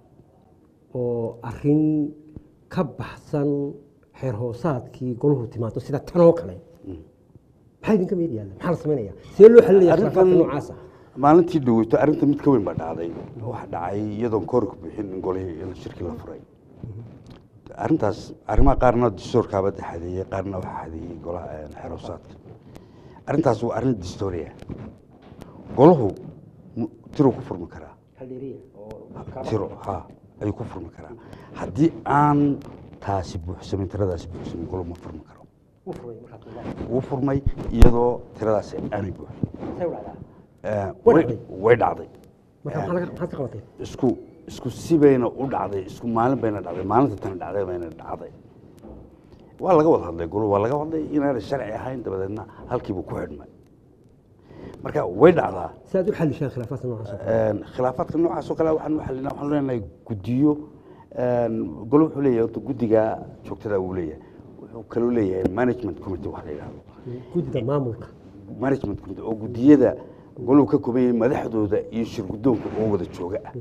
oo arrin ka baxsan xeer hoosaadkii golahu timaado sida tan oo kale maxaa idinka meed yaalla maxaa la samaynaya see loo xalinaya khilaafaadka arrintan noocaasa maalintii dhaweyto arrinta mid ka weyn baa dhacday waxa dhacay iyadoon koorka bixin in golihii in shirki la furay arrintaas arrimaha qaarna dastuurkaaba xadeeyey qaarna waxaa xadeeyey golaha eh, xeroosaadka arrintaas waa arrin dastuuriya golahu mu- tiruu ku furmi karaa haldheeriya oo tiro ha ayuu ku furmi karaa haddii aan taasi buuxsamin tiradaasi buuxsamin golo ma furmi karo u furay markaad wuu furmay iyadoo tiradaasi aanay buuxin say u dhacdaa Eh, Way way- dhacday. way dhacday marka maxaa laga- maxaad ka qabatay isku isku si bayna u dhacday isku maalin bayna dhacday maalinta tani dhacday bayna dhacday waa laga wada hadlay golo waa laga hadlay inaanay sharci ahayn dabadeedna halkiibuu ku xidhmay marka way dhacdaa si aad u xalishaan khilaafaadka noocaas oo kale Een, khilaafaadka noocaas oo kale waxaan u xalinaa waxaan leenahay guddiyo een, golo wuxuu leeyahay horta guddiga joogtada uu leeyahay wuxuu kaloo leeyahay management committee wax la yidhahdo guddida maamulka management committee oo guddiyada goluhu ka kooban yahay madaxdooda iyo shirguddoonka oo wada jooga ah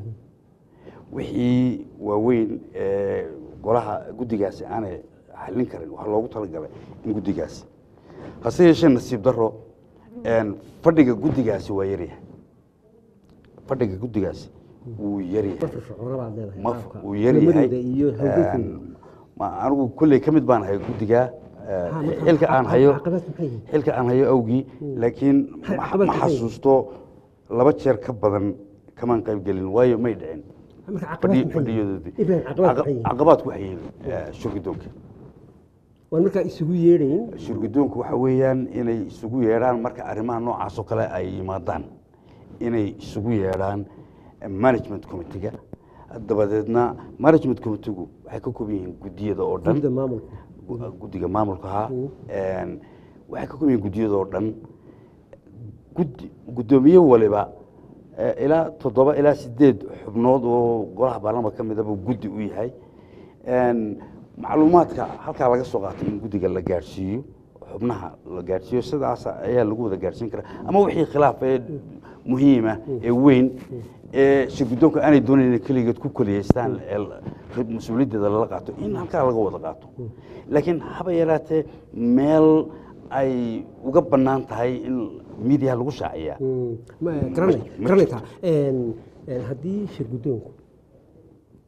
wixii waaweyn ee golaha guddigaasi aanay xallin karin waxaa loogu talagalay in guddigaasi hase yeeshee nasiib daro een, fadhiga guddigaasi waa yaryahay fadhiga guddigaasi wuu yaryahay ma firfircoona baad leedahay ma qaabka uu yaryahay culimadooda iyo hawlgalkooda Een, ma- anigu kolley ka mid baan ahay guddiga eh, Ha, marka xilka aan hayo caqabadku maxay yihiin? xilka aan hayo awgii laakiin Maxay ma caqabadku ma maxay yihiin? xasuusto laba jeer ka badan kamaan qayb gelin waayo may dhicin marka caqabadku fadhi- maxay yihiin? fadhiyadoodii ibrahim caqabadku maxay yihiin? caqabaadku waxay yihiin eh, shirguddoonka waan markaa isugu yeedhayn shirguddoonku waxa weeyaan inay isugu yeedhaan marka arrimaha noocaas oo kale ay yimaadaan inay isugu yeedhaan eh, management committee-ga dabadeedna management committee-gu waxay ka kooban yihiin guddiyada oo dhan guddida maamulka gu- guddiga maamulka ahaa Een, waxay ka kooban yihiin guddiyada oo dhan guddi guddoomiye waliba eh, ilaa toddoba ilaa sideed xubnood oo golaha baarlamaanka ka midaba guddi u yahay Een, macluumaadka halkaa laga soo qaatay in guddiga la gaadhsiiyo xubnaha la gaadhsiiyo sidaas ayaa lagu wada gaadhsiin karaa ama wixii khilaaf ee muhiima ee weyn ee shirguddoonka aanay doonayn inay keligeed ku keliyeystaan ee la- mas-uuliyaddeeda lala qaato in halkaa laga wada qaato laakiin haba yaraatee meel ay uga bannaan tahay in miidiyaha lagu shaaciyaa Mm, ma- garanay ma garanay jirto. taa Een, een, haddii shir guddoonku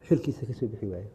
xilkiisa ka soo bixi waayo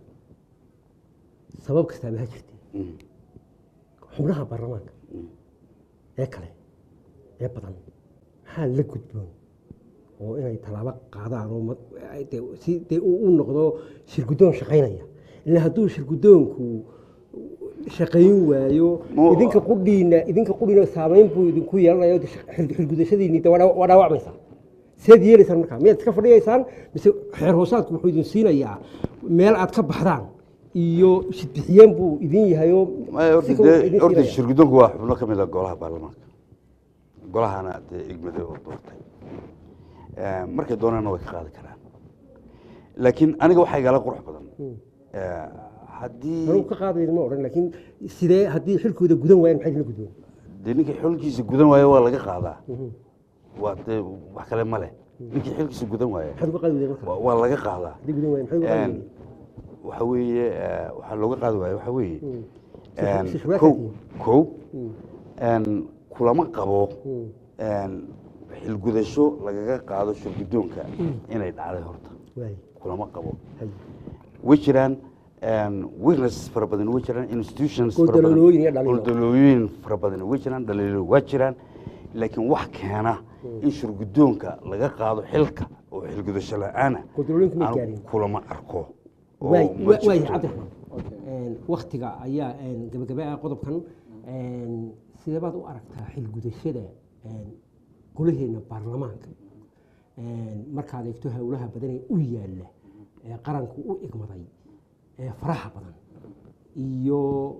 sabab kastaaba ha jirtee Mm. xubnaha baarlamaanka ee kale ee badan maxaa la gudboon oo inay tallaabo qaadaan oo ma- dee si dee uu u noqdo shirguddoon shaqaynaya ilaa hadduu shirguddoonku shaqayn waayo Mu- idinka qudhiina idinka qudhiina saameyn buu idinku yeelanayo de xil- xilgudashadiinni de waa dhaw- waa dhaawacmaysaa seed yeelaysaan markaa miyaad iska fadhiyaysaan mise xeer hoosaadku wuxuu idin siinayaa meel aad ka baxdaan iyo shidbixiyeen buu idin yahayo Maya, horta si kale wuxuu dee- idin horta siinaya. shirguddoonku waa xubno ka mid a golaha baarlamaanka golahana dee igmade oo doortay Eh, markay doonaanna way ka qaadi karaan laakiin aniga waxaa igala qurux badan Eh, haddii anuu ka qaadayn ma odhan laakiin sidee haddii xilkooda gudan waayaan maxay idinla gudboon dee ninkii xilkiisa gudan waayo waa laga qaadaa waa dee wax kale ma leh ninkii xilkiisa gudan waayo maxaad uga qaadi weyday marka waa- waa laga qaadaa haddii gudan waayaan maxay uga qaadi Een, weyday waxa weeye eh, waxaa looga qaadi waayo waxa weeye Si- een, si shubaad kow kaatiin. kow een, kulama qabo Mm. een, xilgudasho lagaga qaado shirguddoonka inay dhacday horta waay kulama qabo hay way jiraan een, weaknesses fara badan way jiraan institutions fara badan- Goldololooyin iyo dhaliilo. goldololooyin fara badan way jiraan dhaliilo waa jiraan laakiin wax keena in shirguddoonka laga qaado xilka oo xilgudasho la-aana Goldololooyinku ma aan gaarin. kulama arko oo waay ma wa- waay jirto. cabdiraxmaan Een, waktiga ayaa een, gabagaba ah qodobkan een, sidee baad u aragtaa xilgudashada een, golaheena baarlamaanka een, markaad eegto howlaha badan ee u yaalla ee qaranku u igmaday ee faraha badan iyo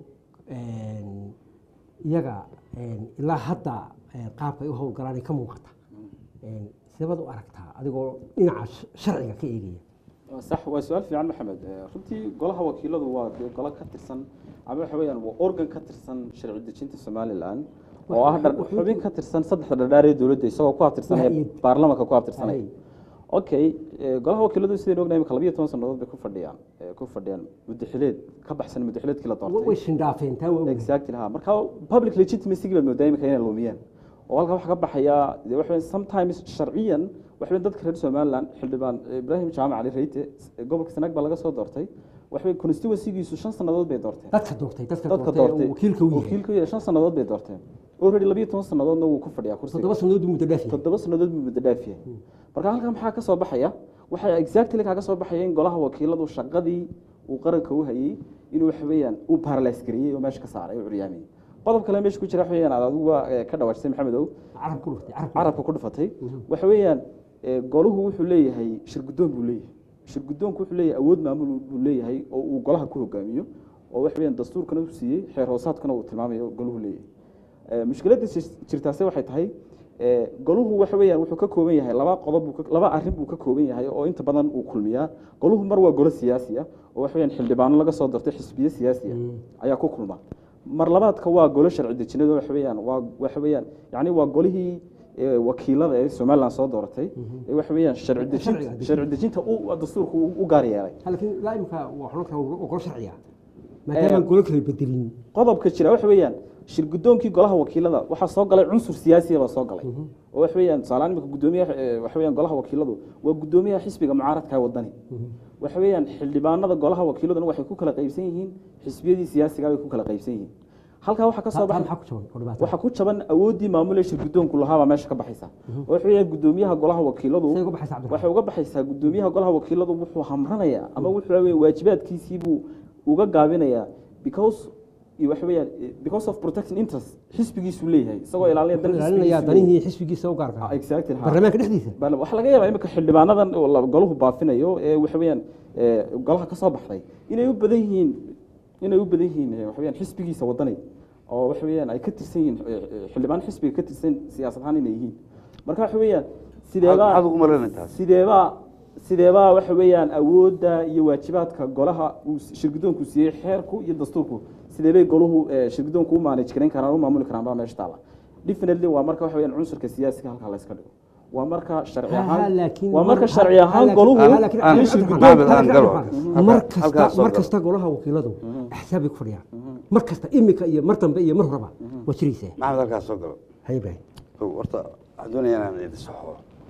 een, iyaga een, ilaa hadda een, qaabka ay u howlgalaan ay ka muuqata Een, sidee baad u aragtaa adigoo dhinaca sh- sharciga ka eegaya sax waa su-aal fiican maxamed Eh, runtii golaha wakiiladu waa dee golo ka tirsan ama waxa weeyaan waa organ ka tirsan sharci dejinta somalilan oo ah dhar- xubin ka tirsan saddexda dhardhaar ee dowladda isagoo ku abtirsanaya Waaid. baarlamaanka ku abtirsanaya Hay. okay eh, golaha wakiiladu sidaynu ognahay imika labiyo toban sannadood bay ku fadhiyaan eh, ku fadhiyaan muddaxileed ka baxsan muddaxileedkii la way doortay shindhaafeen taa waa ogahay. exactly ha marka public legitimacy baad moodaa imika inay lumiyeen oo halka waxa ka baxaya dee waxa weeye sometimes sharciyan waxa weeye dadka reer somaliland xildhibaan ibraahim jaamac cali reyte eh, gobolka sanaag baa laga soo doortay waxa weeye constituencygiisu shan sannadood bay doorteen dadka doortay dadka dadka doortay doortay oo wakiilka u yahay wakiilka u yahay shan sannadood bay doorteen already labiyo toban sannadoodna wuu ku fadhiyaa kursiga toddoba sannadood buu muddo dhaafiyay toddoba sannadood buu muddo dhaafiyay marka halkan maxaa ka soo baxaya waxaa exactly kaaga soo baxaya in golaha wakiiladu shaqadii uu qaranka u hayay inuu waxa weeyaan uu paralyze gareeyey oo meesha ka saaray oo curyaamiyey qodob kale meesha ku jira waxa weeyaan aad adigu waa eh, ka dhawaajisay maxamedow carab ku dhuftay carab carabka ku dhufatay waxa weeyaan eh, goluhu wuxuu leeyahay shirguddoon buu leeyahay shirguddoonku wuxuu leeyahay awood maamul buu leeyahay oo uu golaha ku hogaamiyo oo waxa weeyaan dastuurkana uu siiyey xeer hoosaadkana uu tilmaamayo goluhu leeyahay Eh, mushkiladda jir- jirtaase waxay tahay eh, goluhu waxa weeyaan wuxuu ka kooban yahay laba qodob buu ka- laba arrin buu ka kooban yahay oo inta badan uu kulmiyaa goluhu mar waa golo siyaasi ah oo waxa weeyaan xildhibaano laga soo doortay xisbiye siyaasi ah ayaa ku kulma mar labaadka waa golo sharci dejineed oo waxa weeyaan waa waxa weeyaan yacni waa golihii eh, wakiilada ee somaliland soo dooratay ee waxa weeyaan sharci dejinta Sharciga dejinta. sharci dejinta uu dastuurku u- u gaar yeelay laakiin laa imika waa xulunka waa golo sharciya maadaama golo kala bedelin qodobka jira waxa weeyaan shirgudoonkii golaha wakiilada waxaa soo galay cunsur siyaasiya baa soo galay oo waxa weeyaan tusaalehaan imika gudoomiyaha eh, waxa weeyaan golaha wakiiladu waa gudoomiyaha xisbiga mucaaradka ee wadani waxa weeyaan xildhibaanada golaha wakiiladuna waxay ku kala qaybsan yihiin xisbiyadii siyaasiga bay ku kala qaybsan yihiin halkaa waxaa ka soo taa baxay maxaa ku jaban oo dhibaato waxaa ku jaban awooddii maamul ee shirgudoonku lahaabaa meesha ka baxaysa oo waxa weeyaan gudoomiyaha golaha wakiiladu say uga baxaysa cabdiraxmaan waxay uga baxaysaa gudoomiyaha golaha wakiiladu wuxuu hamranayaa ama wuxuu weeye waajibaadkiisiibuu uga gaabinayaa because iyo waxa weeyaan eh, because of protecting interest xisbigiisuu leeyahay isagoo ilaalinaya dan wuxuu ilaalinayaa xisbigiisuu leeyahay. danihii xisbigiisa u gaarka Ah, ah exactly ha. baarlamaanka dhexdiisa Bal waxaa laga yaabaa imika xildhibaanadan oo la- golahu baafinayo ee waxa weeyaan eh, golaha ka soo baxday inay u badan yihiin inay u badan yihiin eh, waxa weeyaan xisbigiisa wadanay oo waxa weeyaan ay ka tirsan yihiin eh, eh, xildhibaan xisbiga ka tirsan siyaasad ahaan inay yihiin marka waxa weeyaan sideebaa maxaad ugu malaynay taas sideebaa sideebaa waxa weeyaan awoodda iyo waajibaadka golaha uu shirgudoonku siiyey xeerku iyo dastuurku sideebay golahu eh, shirgudoonku u manage garan karaan u maamuli karaan baa meesha taala definitely waa marka waxa weeyaan cunsurka siyaasiga halkaa la iska dhigo waa marka sharci Ha, ha, ahaan laakiin waa marka mar- sharci ha, ahaan laakiin- goluhu ha, laakiin- aan- in aan- shirgudoon Maxamed, aan galo. mar Halkaa- halkaa kasta soo mar galo. kasta golaha wakiiladu axsaabay ku fadhiyaan mar kasta imika iyo mar dambe iyo mar horeba waa jiraysaa maxamed halkaas soo galo hay ibraahim Kow, horta waxaan doonayaa inaan idin saxo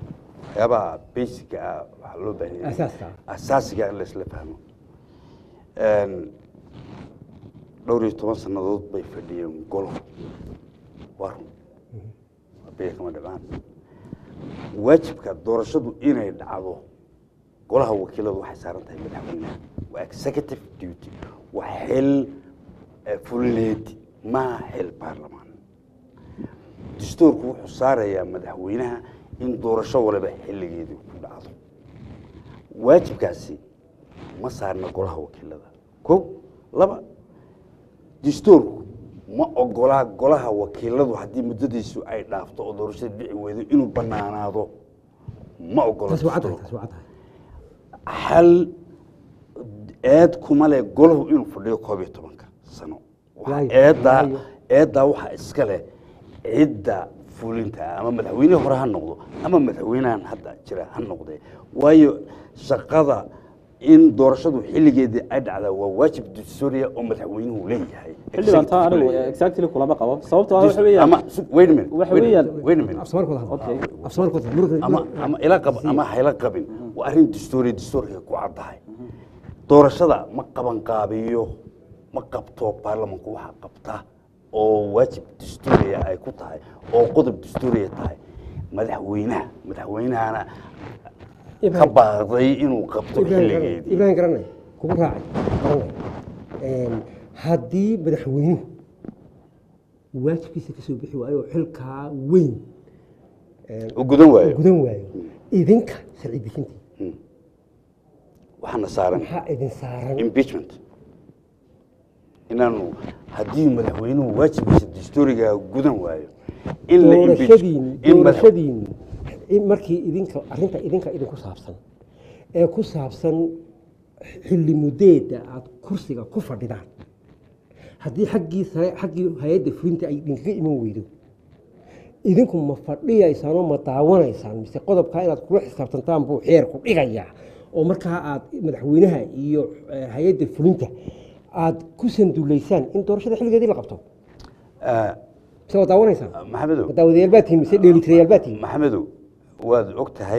waxyaabaha basica ah waxaa loo baahan yahay Asaaska. asaasiga in laisla fahmo Een, dhowr iyo toban sannadood bay fadhiyeen golo waa run biya kama dhibaan waajibka doorashadu inay dhacdo golaha wakiiladu waxay saaran tahay madaxweynaha waa executive duty waa xil eh, fulineed maaha xil baarlamaan dastuurku wuxuu saarayaa madaxweynaha in doorasho waliba xilligeedii ku dhacdo waajibkaasi ma saarna golaha wakiilada ko laba dastuurku ma ogolaa golaha wakiiladu haddii muddadiisu ay dhaafto oo doorashada dhici weydo inuu banaanaado ma ogola taas waa caddahay dastuurku. taas waa caddahay hal eed kuma leh golahu inuu fadhiyo koob iyo tobanka sano Waxa Waayo, eeddaa waayo. eeddaa waxaa iska leh cidda fulinta ah, ama madaxweyne hore ha noqdo ama madaxweynahan hadda jira ha noqdee waayo shaqada in doorashadu xilligeedii ay dhacdaa waa waajib dastuuriya oo madaxweynuhu leeyahay xildhibaan taa anigu exactly kulama qabo sababtoo ah waxa weeyaan ama wait a minute waxa wait a weeyaan- minute, wait a minute. afsoomarkooda hadla Okay. afsoomarkooda muruga ama ama ila qab ama hayla qabin waa arrin dastuuri dastuurka ku caddahay doorashada ma qaban qaabiyo ma qabto baarlamanku waxa qabta oo waajib dastuuriya ay ku tahay oo qodob dastuuriya tahay madaxweynaha madaxweynahana ka Ibrahim. baaqday inuu qabto ibrahim garanay xilligeedii ibrahim garanay kugu raacay garanay Een, haddii madaxweynuhu waajibkiisa ka soo bixi waayo oo xilkaa weyn u gudan waayo gudan waayo idinka sharci dejintii waxaana saaran maxaa idin saaran impeachment inaanu haddii madaxweynuhu waajibkiisa dastuuriga gudan waayo in la impeach- doorashadiin in madax- doorashadiin in markii idinka arrinta idinka idinku saabsan ee ku saabsan xilli mudeeda aad kursiga ku fadhidaan haddii xaggii sare xaggii hay-adda fulinta ay idinkaga iman weydo idinku ma fadhiyaysaan oo ma daawanaysaan mise qodobkaa inaad kula xisaabtantaan buu xeerku dhigayaa oo markaa aad madaxweynaha iyo eh, hay-adda fulinta aad ku sanduulaysaan in doorashada xilligeedii la qabto Ah, mise waa daawanaysaan maxamedow ma daawadayaal baa tihin mise dheelitirayaal baa tihin maxamedow waad og tahay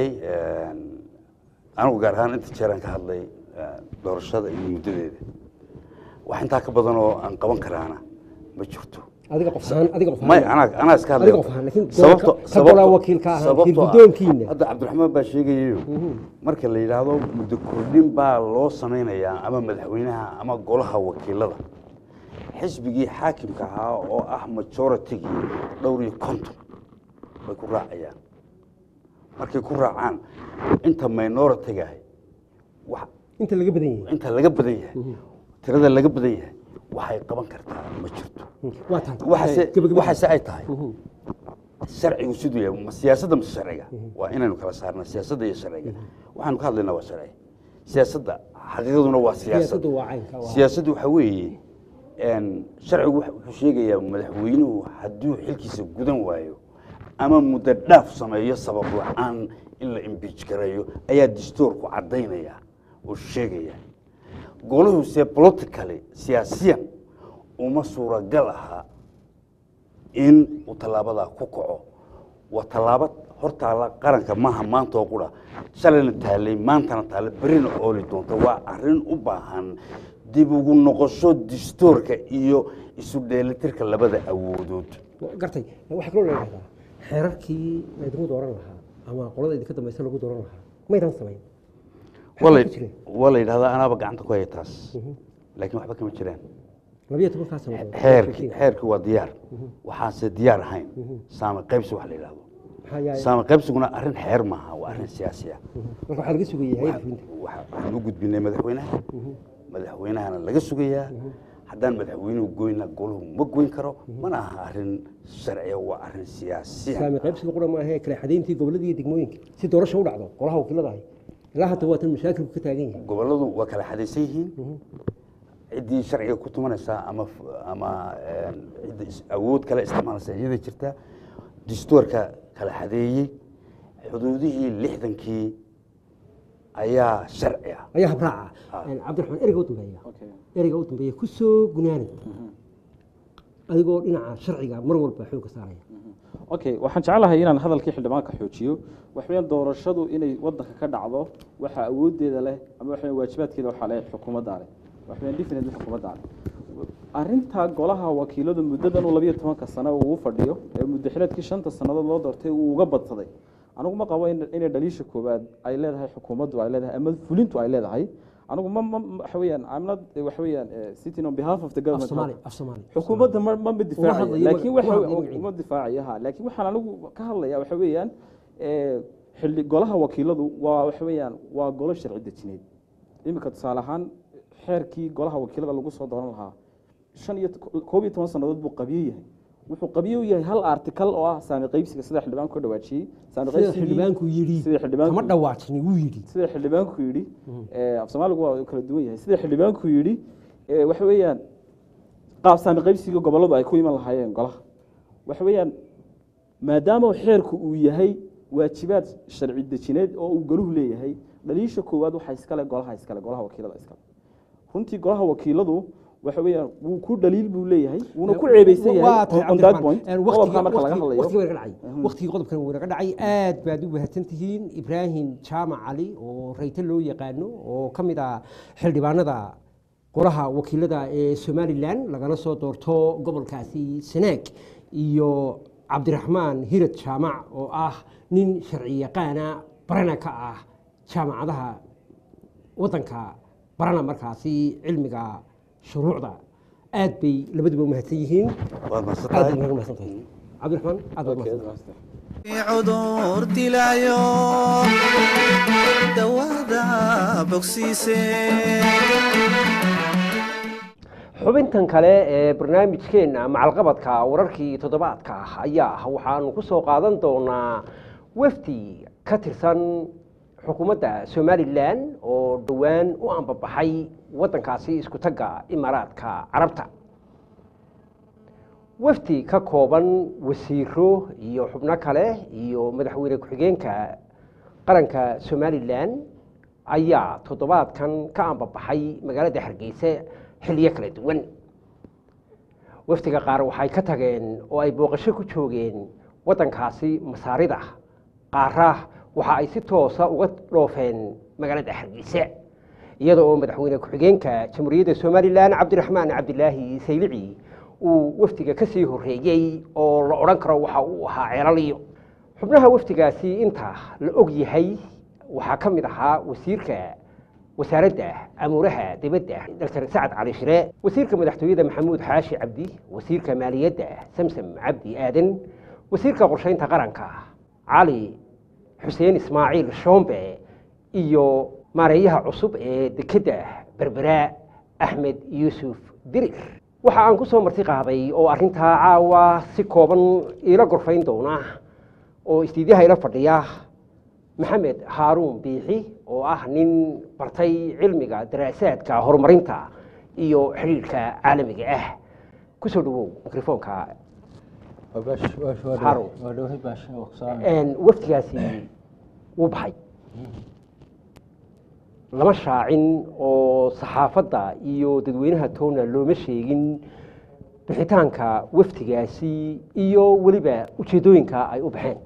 anigu gaar ahaan inta jeeraan ka hadlay eh, doorashada iyo muddadeeda wax intaa ka badan oo aan qaban karaana ma jirto adiga qof ahaan adiga qof may ahaan anaa anaa iska hadlay Adiga qof ahaan, laakiin doorka- ka golaa wakiilka ahaan, sababtoo ah- shirgudoonkiina. hadda cabdiraxmaan baa sheegayayo marka la yidhaahdo muddo kordhin baa loo samaynayaa ama madaxweynaha ama golaha wakiilada xisbigii xaakimka ahaa oo ah majoritygii dhowr iyo konton bay ku raacayaan markay ku raacaan inta minoritigaah wax inta laga badan yahay inta laga badan yahay tirada laga badan yahay waxay qaban kartaa ma jirto waa tahay waxaase Gabagaba- waxaase ay tahay sharcigu siduu yahay ma siyaasadda mise sharciga waa inaynu kala saarna siyaasadda iyo sharciga waxaanu ka hadlaynaa waa sharci siyaasadda xaqiiqaduna waa siyaasad siyaasaddu waa caynka waa siyaasaddu waxaa weeye een, sharcigu wax- wuxuu sheegayaa madaxweynuhu hadduu xilkiisa gudan waayo ama muddo dhaaf sameeyo sabab la-aan in la imbiij gareeyo ayaa dastuurku caddaynaya oo sheegaya goluhuse politically siyaasiyan uma suuragal aha in uu tallaabadaa ku kaco waa tallaabo hortaala qaranka maaha maanta oo qura shalayna taalay maantana taale berrina ooli doonta waa arrin u baahan dib ugu noqosho dastuurka iyo isu dheelitirka labada awoodood gartay waxaa kaloo la yidhahdaa xeerarkii laydinku dooran lahaa ama qolada idinka dambaysa lagu dooran lahaa maydan samayn waa la- ku jireen? waa la yidhahdaa anaaba gacanta ku haya taas laakiin waxba kama jiraan labiyo tobankaa sanadood xeerki xeerki waa diyaar waxaanse diyaar ahayn saame qaybsi wax la yidhahdo maxaa yaay saame qaybsiguna arrin xeer maaha waa arrin siyaasi ah marka waxaa laga sugayay hay-adda fulinta Waxa- waxaan u gudbinay madaxweynaha madaxweynahana laga sugayaa haddaan madaxweynuhu goyna goluhu ma goyn karo mana aha arrin sharciya waa arrin siyaasiya saami qaybsiga qura ma ahee kala xadayntii gobolada iyo degmooyinka si doorasha u dhacdo qolaha wakiilada ahay ilaa hadda waa tan mashaakilku ka taagan yahay gobolladu waa kala xadaysan yihiin ciddii sharciga ku tumanaysaa ama f- ama een, cidda is- awood kale isticmaalaysa iyada jirta dastuurka kala xadeeyey xuduudihii lixdankii ayaa sharci ah ayaa habraaca Ah. cabdiraxmaan ereyga u dambeeya Okay. ereyga u dambeeya ku soo gunaanay adigoo dhinaca sharciga mar walba xoogga saaraya okay waxaan jeclahay inaan hadalkii xildhibaanka xoojiyo waxaweyaan doorashadu inay wadanka ka dhacdo waxaa awoodeeda leh ama waxa waajibaadkeeda waxaa leh xukuumadda leh waxaweyaan definitely xukuumadda leh arrinta golaha wakiiladu muddadan uu labiyo tobanka sano uu u fadhiyo ee muddo xileedkii shanta sannadood loo doortay uu uga badsaday anigu ma qabo in- inay dhaliisha koowaad ay leedahay xukuumaddu ay leedahay ama fulintu ay leedahay anigu ma ma waxa weeyaan I'm not waxa weeyaan eh, sitting on behalf of the af government soomaali af soomaali xukuumadda ma ma difaacayo hadlayo laakiin magac- waxa uma hadlayo magaciisa. uma difaacayo ha laakiin waxaan anigu ka hadlayaa waxa weeyaan eh, xilli golaha wakiiladu waa waxa weeyaan waa golo sharci dejineed iminka tusaale ahaan xeerkii golaha wakiilada lagu soo dooran lahaa shan iyo koob iyo toban sannadood buu qabiyo yahay wuxuu qabiyo u yahay hal artikal oo ah saami qaybsiga sida xildhibaanku ka dhawaajiyey saami sida qaybsigii- xildhibaanku yidhi sida xildhibaanku kama dhawaajin wuu yidhi sida xildhibaanku yidhi eh, af soomaaligu waa kala duwan yahay sida xildhibaanku yidhi eh, waxa weeyaan qaab saami qaybsiga gobolladu ay ku iman lahaayeen golaha waxa weeyaan maadaama xeerku uu yahay waajibaad sharci dejineed oo uu goluhu leeyahay dhaliisha koowaad waxaa iskale golaha iskale golaha wakiilada iskale runtii golaha wakiiladu waxa weeyaan wuu ku dhaliil buu leeyahay wuuna ku ceebeysan Waa yahay tahay on- on that Cabdiraxmaan. point Een, qodobka waqtiga- marka laga waqtiga- hadlayo waqtiga waynaga dhacay waqtigii qodobkan waynaga dhacay aad baad u mahadsan tihiin ibraahim jaamac cali oo rayte loo yaqaano oo ka mid ah xildhibaanada golaha wakiilada ee somalilan lagana soo doorto gobolkaasi sanaag iyo cabdiraxmaan hirad jaamac oo ah nin sharci yaqaana barana ka ah jaamacadaha wadanka barana markaasi cilmiga shuruucda aad bay labaduba u mahadsan yihiin waad aad mahadsantahay baad naga mahadsan tahay cabdiraxmaan aad baad mahadsan cudur dilaayo dawada bogsiise xubintan kale ee barnaamijkeenna macalqabadka wararkii toddobaadka ah ayaa ah waxaanu ku soo qaadan doonaa wafdi ka tirsan xukuumadda somalilan oo dhowaan u ambabaxay waddankaasi isku tagga imaaraadka carabta wafdi ka kooban wasiiro iyo xubno kale iyo madaxweyne ku-xigeenka qaranka somalilan ayaa toddobaadkan ka ambabaxay magaalada hargeysa xilliyo kala duwan wafdiga qaar waxay ka tageen oo ay booqasho ku joogeen waddankaasi masaarida qaara waxa ay si toosa uga dhoofeen magaalada hargeysa iyada oo madaxweyne ku-xigeenka jamhuuriyadda somalilan cabdiraxmaan cabdilaahi saylici uu wafdiga ka sii horreeyey oo la odhan karo waxa uu ahaa ceelaliyo xubnaha wafdigaasi inta la og yahay waxaa ka mid ahaa wasiirka wasaaradda amuuraha dibadda dr sacad cali shire wasiirka madaxtooyada maxamuud xaashi cabdi wasiirka maaliyadda samsam cabdi aadan wasiirka qorsheynta qaranka cali xuseen ismaaciil shoombe iyo maareeyaha cusub ee dekedda berbera axmed yuusuf dirir waxa aan ku soo marti qaaday oo arrintaa caawa si kooban iila gorfayn doona oo istiidyaha ila fadhiya maxamed haaruun biixi oo ah nin bartay cilmiga daraasaadka horumarinta iyo xidhiidhka caalamiga ah ku soo dhawow mikrofoonka Harun. Een, wafdigaasi wuu baxay lama shaacin oo saxaafadda iyo dadweynaha toona looma sheegin bixitaanka wafdigaasi iyo weliba ujeeddooyinka ay u baxeen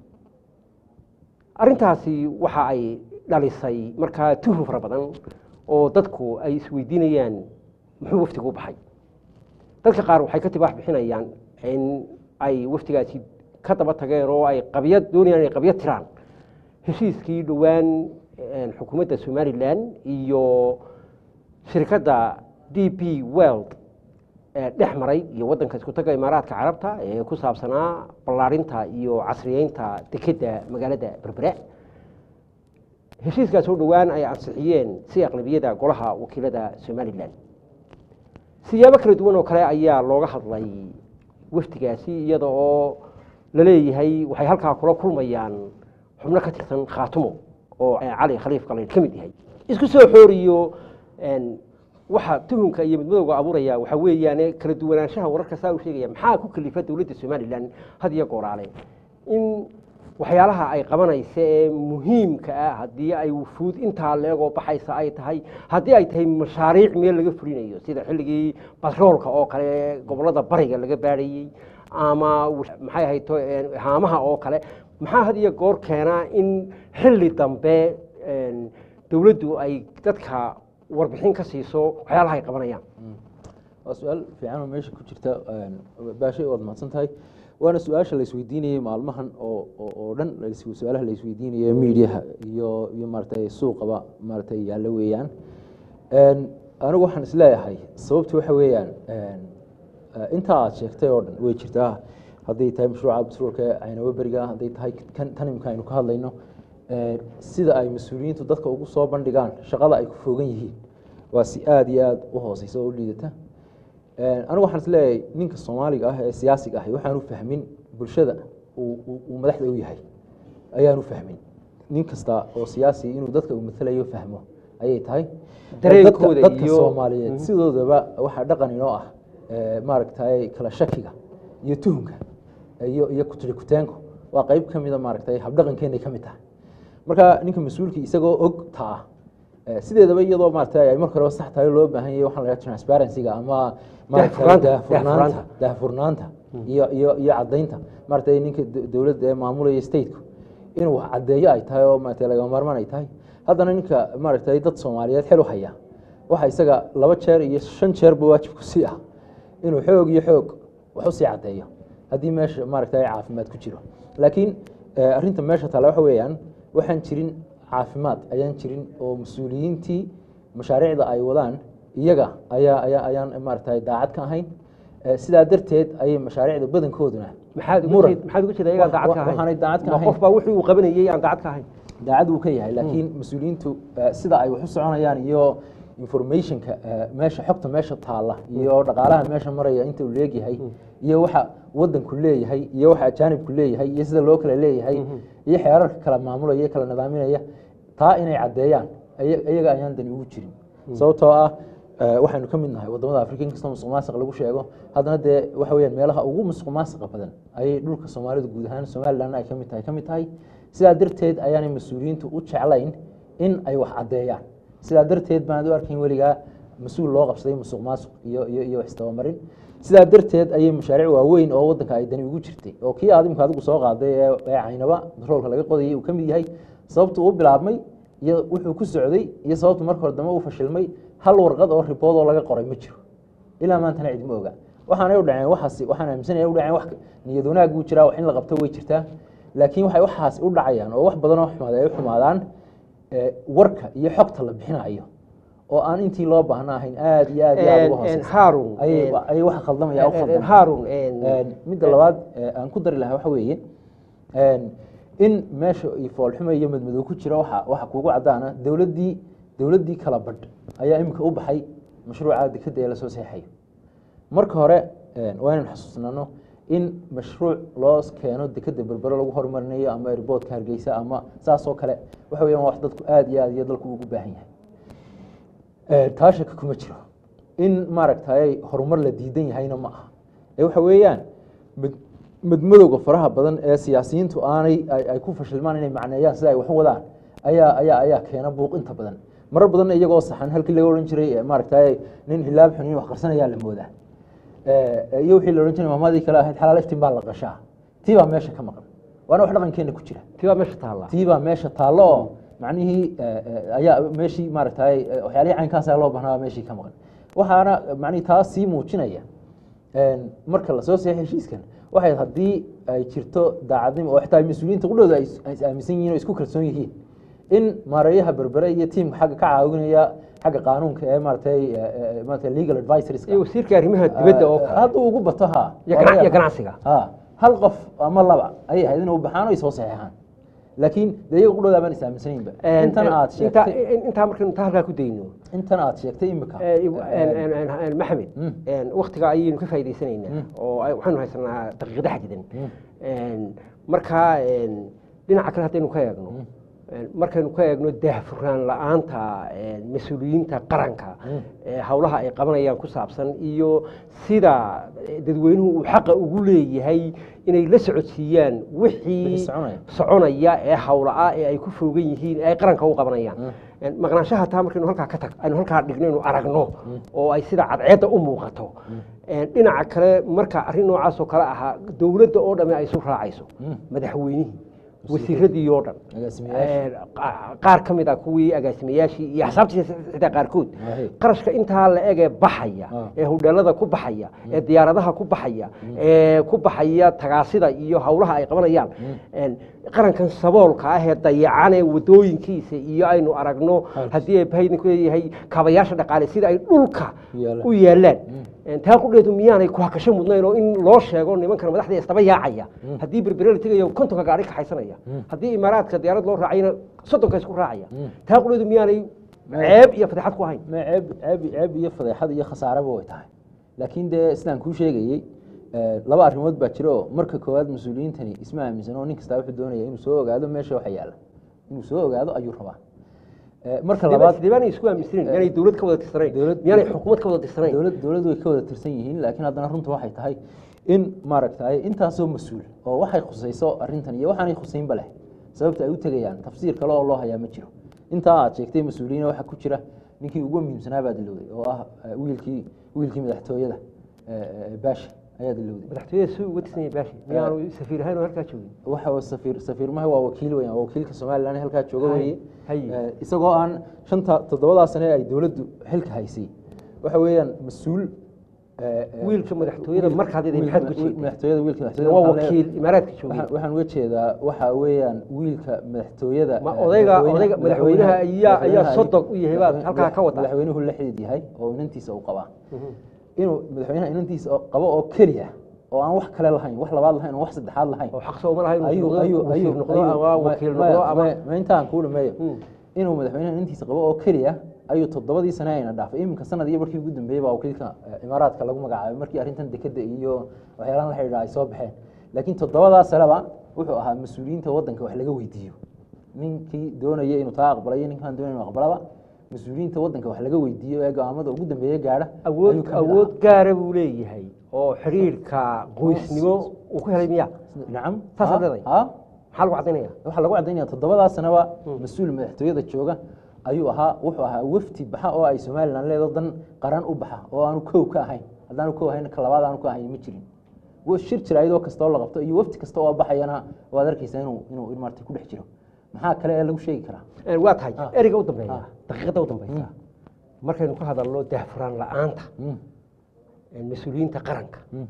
arrintaasi waxa ay dhalisay markaa tuhun fara badan oo dadku ay isweydiinayaan muxuu wafdigu u baxay dadka qaar waxay ka tibaax bixinayaan in ay wafdigaasi ka daba tageen oo ay qabyad doonayaan inay qabyad tiraan heshiiskii dhowaan een, xukuumadda somalilan iyo shirkadda d p world ee dhex maray iyo waddanka isku tagga imaaraadka carabta ee ku saabsanaa ballaarinta iyo casriyeynta dekedda magaalada berbera heshiiskaas oo dhowaan ay ansixiyeen si aqlabiyada golaha wakiilada somalilan siyaabo kala duwan oo kale ayaa looga hadlay wafdigaasi iyada oo la leeyahay waxay halkaa kula kulmayaan xubno ka tirsan khaatumo oo cali khaliif qaliil ka mid yahay isku soo xooriyo een, waxa tuhunka iyo midmadowga abuuraya waxa weeyaane kala duwanaanshaha wararka saa u sheegaya maxaa ku kalifa dowladda somalilan had iyo gooraale in waxyaalaha ay qabanaysa ee muhiimka ah haddii ay wufuud intaa leegoo baxaysa ay tahay haddii ay tahay mashaariic meel laga fulinayo sida xilligii batroolka oo kale gobollada bariga laga baadhayey ama w- maxay ahayd to- een, haamaha oo kale maxaa had iyo goor keenaa in xilli dambe een, dowladdu ay dadka warbixin ka siiso waxyaalaha ay qabanayaan waa su-aal fiican oo meesha ku jirta baashay waad mahadsan tahay waana su-aasha la isweydiinayay maalmahan oo oo oo dhan la is- su-aalaha la isweydiinayo miidiyaha iyo iyo maaragtay suuqaba maaragtay yaalla weeyaan Een, anigu waxaan isleeyahay sababta waxa weeyaan een, eh, intaa aad sheegtay oo dhan way jirtaa hadday tahay mashruuca batroolka aynaba beriga hadday tahay kan tan imika aynu ka hadlayno eh, sida ay mas-uuliyiintu dadka ugu soo bandhigaan shaqada ay ku fogan yihiin waa si aada iyo aada u hooseysa oo u liidata Een, anigu waxaan isleeyahay ninka soomaaliga ah ee siyaasiga ahi waxaanu fahmin bulshada uu uu- uu madaxda u yahay ayaanu fahmin nin kasta oo siyaasi inuu dadka uu matalayo fahmo ayay tahay Dareenkooda dadka, dadka iyo- soomaaliyeed Mhm. sidoodaba waxaa dhaqan inoo ah eh, maaragtay kala shakiga iyo tuhunka iyo iyo kutirikuteenku waa qeyb ka mida maaragtay habdhaqankeenay ka mid tahay marka ninka mas-uulka isagoo og taa eh, sideedaba iyadoo maaragtay ay marka horeba sax tahay loo baahan yahay waxaa la yidhaha transparency-ga ama maaragtay Daahfurnaanta, daahfurnaanta daahfurnaanta. daahfurnaanta iyo iyo iyo caddaynta maaragtay ninka d- dowladda ee maamulaya stateku inuu wax caddeeyo ay tahay oo maaragtay lagama maarmaan ay tahay haddana ninka maaragtay dad soomaaliyeed xel u haya waxa isaga laba jeer iyo shan jeerba waajib ku sii ah inuu xoog iyo xoog wax usii caddeeyo haddii meesha maaragtay caafimaad ku jiro laakiin eh, arrinta meesha taala waxa weeyaan waxaan jirin caafimaad ayaan jirin oo mas-uuliyiintii mashaariicda ay wadaan iyaga ayaa ayaa ayaan maaragtay daacad ka ahayn Eh, sidaa darteed ayay mashaariicda badankooduna maxaad uga muran. jeed- maxaad uga jeeda iyagaan Wa- daacad ka wa- ahayn waxaanay daacad ka Ma ahayn. qof baa wixii uu qabanayay aan daacad ka ahayn daacad uu ka yahay laakiin mas-uuliyiintu eh, sida ay wax u soconayaan iyo informationka eh, meesha xogta meesha taalla iyo dhaqaalaha meesha maraya inta uu leegyahay iyo waxa wadanku leeyahay iyo waxa ajaanibku leeyahay iyo sida loo kala leeyahay iyo xeerarka kala maamulaya iyo kala nidaaminaya taa inay caddeeyaan aya- iyaga ayaan dani ugu jirin sababtoo ah eh, waxaynu ka mid nahay wadamada afrika inkastoo musuq maasuq lagu sheego haddana dee waxa weyaan meelaha ugu musuq maasuqa badan ayay dhulka soomaalidu guud ahaan somalilandna ay ka mid tahay ka mid tahay sidaa darteed ayaanay mas-uuliyiintu u jeclayn in ay wax caddeeyaan sidaa darteed baan u arkayn weligaa mas-uul loo qabsaday musuq maasuq iyo iyo iyo wax isdabamarin sidaa darteed ayay mashaariic waaweyn oo wadanka ay dani ugu jirtay oo kii aad imika adigu soo qaaday ee ee caynaba batroolka laga qodayay uu ka mid yahay sababtu u bilaabmay iyo wuxuu ku socday iyo sababtu marka hore dambe uu fashilmay hal warqad oo ribood oo laga qoray ma jiro ilaa maantana cidma oga waxaanay u dhaceen waxaas waxaan aaminsanaya u dhaceen wax niyad wanaag buu jiraa wax in la qabto way jirtaa laakiin waxay waxaas u dhacayaan oo wax badan oo xumaad ay u xumaadaan eh, warka iyo xogta la bixinayo oo aan intii loo baahna ahayn aada iyo aad iyo aada uga hooseysa Harun, ayay een, ayay waxa khaldamaya u een, khaldamaya Harun, een, Een, midda labaad ee aan ku dari lahaa waxa weeye een, in meesha iyo foolxumo iyo madmadow ku jira waxa waxa kuugu caddaana dowladdii dowladdii kala badh ayaa iminka u baxay mashruuca dekadda ee lasoo saxeexayo marka hore een, waa inaan xasuusnano in mashruuc loo keeno dekadda berbero lagu horumarinayo ama airboodka hargeysa ama saas oo kale waxa weeyaan waa wax dadku aada iyo aada iyo dalku ugu baahan yahay Eh, taa shaki kuma jiro in maaragtay horumar la diidan yahayna ma aha ee waxa weeyaan mid- midmadowga faraha badan ee siyaasiyiintu aanay ay ay ku fashilmaan inay macneeyaan sida ay wax u wadaan ayaa ayaa ayaa keena buuq inta badan marar badanna iyagoo saxan halkii laga odhan jiray eh, maaragtay nin hilaab xunin wax qarsanayaa la moodaa Eh, iyo wixii la odhan jiray maamadii kale ahayd xalaal iftiin baa la qashaa tii baa meesha ka maqan waana wax dhaqankeena ku jira tii baa meesha taallaa tii baa meesha taallo oo macnihii eh, eh, ayaa meeshii maaragtay eh, waxyaalihii caynkaas ayaa loo baahnaa meeshii ka maqan waxaana macnihi taas sii muujinaya een, marka lasoo saxay heshiiskan waxay haddii ay jirto daacadnimo oo xitaa mas-uuliyiinta qudhooda ay is- ay is aaminsan yihiin oo isku kalsoon yihiin in maareeyaha berbere iyo tiimka xagga ka caawinaya xagga qaanuunka ee maaragtay eh, eh, maaragtay legal advisorska iyo wasiirka arrimaha dibadda oo kale hadduu ugu bato ha Iyo gana- iyo ganacsiga. ha hal qof ama laba ayay ahayd inay u baxaan oo ay soo saxeexaan laakiin dee iyaga qudhooda baan is aaminsanaynba Een, intan aad inta- sheegtay in- intaa markaynu intaa halkaa ku dayno intan aad sheegtay imika Eh, een- een- een- een- maxamed Mm. een, waktiga ayaynu ka faa'iidaysanaynaa Mm. oo ay- waxaynu haysanaa daqiiqada xadidan Mm. Een, markaa een, dhinaca kale haddaynu ka eegno markaynu ka eegno daahfuraan la-aanta mas-uuliyiinta qaranka ee howlaha ay qabanayaan ku saabsan iyo sida dadweynuhu uu xaqa ugu leeyahay inay la socodsiiyaan wixii Wixii soconaya. soconaya ee hawla-ah ee ay ku foogan yihiin ee ay qaranka u qabanayaan maqnaanshaha taa markaynu halkaa ka tag aynu halkaa dhigno inu aragno oo ay sida cadceedda u muuqato dhinaca kale marka arrin noocaas oo kale ahaa dowladda oo dhamme ay isu raacayso madaxweynihii wasiiradii oo dhan Agaasimayaashii. Ee, qa- qaar ka mid ah kuwii agaasimayaashii iyo axsaabtii xitaa qaarkood Ahe. qarashka intaa la eg ee baxaya Ah. ee hudheelada ku baxaya ee diyaaradaha ku baxaya ee ku baxaya tagaasida iyo howlaha ay qabanayaan Een, qarankan saboolka ah ee dayacan ee wadooyinkiisa iyo aynu aragno haddii ay bahaydinku leeyahay kaabayaasha dhaqaale sida ay dhulka Yaalaan. u yaalaan Een, taa qudheedu miyaanay ku hakasho mudnayn oo in loo sheego nimankan madaxda istaba yaacaya haddii berbere la tegayo kontonka gaari kaxaysanaya haddii imaaraadka diyaarad loo raacayna soddonka isku raacaya taa qudheedu miyaanay ceeb iyo fadeexad ku ahayn ma ceeb ceeb ceeb iyo fadeexad iyo khasaareba way tahay laakiin dee sidaan kuu sheegayey eh, laba arrimood baa jira oo marka koowaad mas-uuliyiintani isma aaminsan oo nin kastaa wuxuu doonaya inuu soo ogaado meesha waxa yaalla inuu soo ogaado ayuu rabaa Eh, marka labaad sidee baanay isku aaminsaneyn miyaanay dowlad ka wada tirsanayn Dowlad- miyaanay xukuumad ka wada tirsanayn dowlad dowlad way ka wada tirsan yihiin laakiin haddana runta waxay tahay in maaragtay intaasoo mas-uul oo waxay khusayso arrintan iyo waxaanay khusaynba leh sababta ay u tegayaan tafsiir kale oo loo hayaa ma jiro intaa aad sheegtay mas-uuliyiin waxaa ku jira ninkii ugu muhiimsanaa baa dilowday oo ah eh, wiilkii wiilkii madaxtooyada eh, eh, baashi ayaa dilowday madaxtooyada si uga tirsan yahay baashi miyaanu safiir ahayn oo halkaa joogin waxa uu safiir safiir maha waa wakiil weyn waa wakiilka somalilan halkaa jooga Hay, weeye hay. Eh, isagoo aan shanta toddobadaa sane ay dowladdu xilka haysay waxa weeyaan mas-uul eh, eh, wiilka madaxtooyada wiil- markaad idin wiil- maxaad ku wiil- jeeday madaxtooyada wiilka madaxtooyada waa waxaan leeyahay- wakiil imaaraadka joogay waxaan waxaan uga jeedaa waxa weeyaan wiilka madaxtooyada Ma eh, odayga- madaxweynaha- odayga- madaxweynaha ayaa- ayaa madaxweynaha- sodog u yahay baad madaxweyne- halkaa ka wadaa. madaxweynuhu la xidid yahay oo inantiisa uu qabaa inuu madaxweynaha inantiisa oo- qabo oo keliya oo aan wax kale lahayn wax labaad lahayn oo wax saddexaad lahayn oo xaq sooma lahayn ayuu inuu ayuu noqdo ayuu wasiir noqdo ama wakiil noqdo ama ma intaan kuu dhameeyo Mm. inuu madaxweynaha intiisa qabo oo keliya ayuu toddobadii sane ayna dhaafay iminka sanad iyo markii ugu dambeeyey baa wakiilka eh, imaaraadka lagu magacaabay markii arrintan dekeda iyo waxyaalahan la xidhiidha ay soo baxeen laakiin toddobadaa saneba wuxuu ahaa mas-uuliyiinta waddanka wax laga weydiiyo ninkii doonaya inuu taa aqbalay iyo ninkaan doonaya inuu aqbalaba mas-uuliyiinta waddanka wax laga weydiiyo ee go'aamada ugu dambeeya gaadha ayuu awood ka mid awood ahaa. gaara buu leeyahay oo xiriirka qoysnimo uu ku helay miya nacam Saasaad Ha? leedahay? Ha? maxaa lagu caddaynaya waxaa lagu caddaynaya toddobadaa sanaba mas-uul madaxtooyada jooga ayuu ahaa wuxuu ahaa wafti baxa oo ay somalilan leedo dan qaran u baxa oo aanu kow ka ahayn haddaanu kow ahayn ka labaad aanu ka ahayn ma jirin wa- shir jiraayadoo kasta oo la qabto iyo wafti kasta oo baxayana waad arkaysaa inuu inuu maarata ku dhex jiro maxaa kale ee lagu sheegi karaa Een, waa tahay Ah. ereyga u dambeeya Ah. daqiiqada u dambeysa markaynu ka hadalno daahfuraan la-aanta Mm, een, mas-uuliyiinta qaranka mm,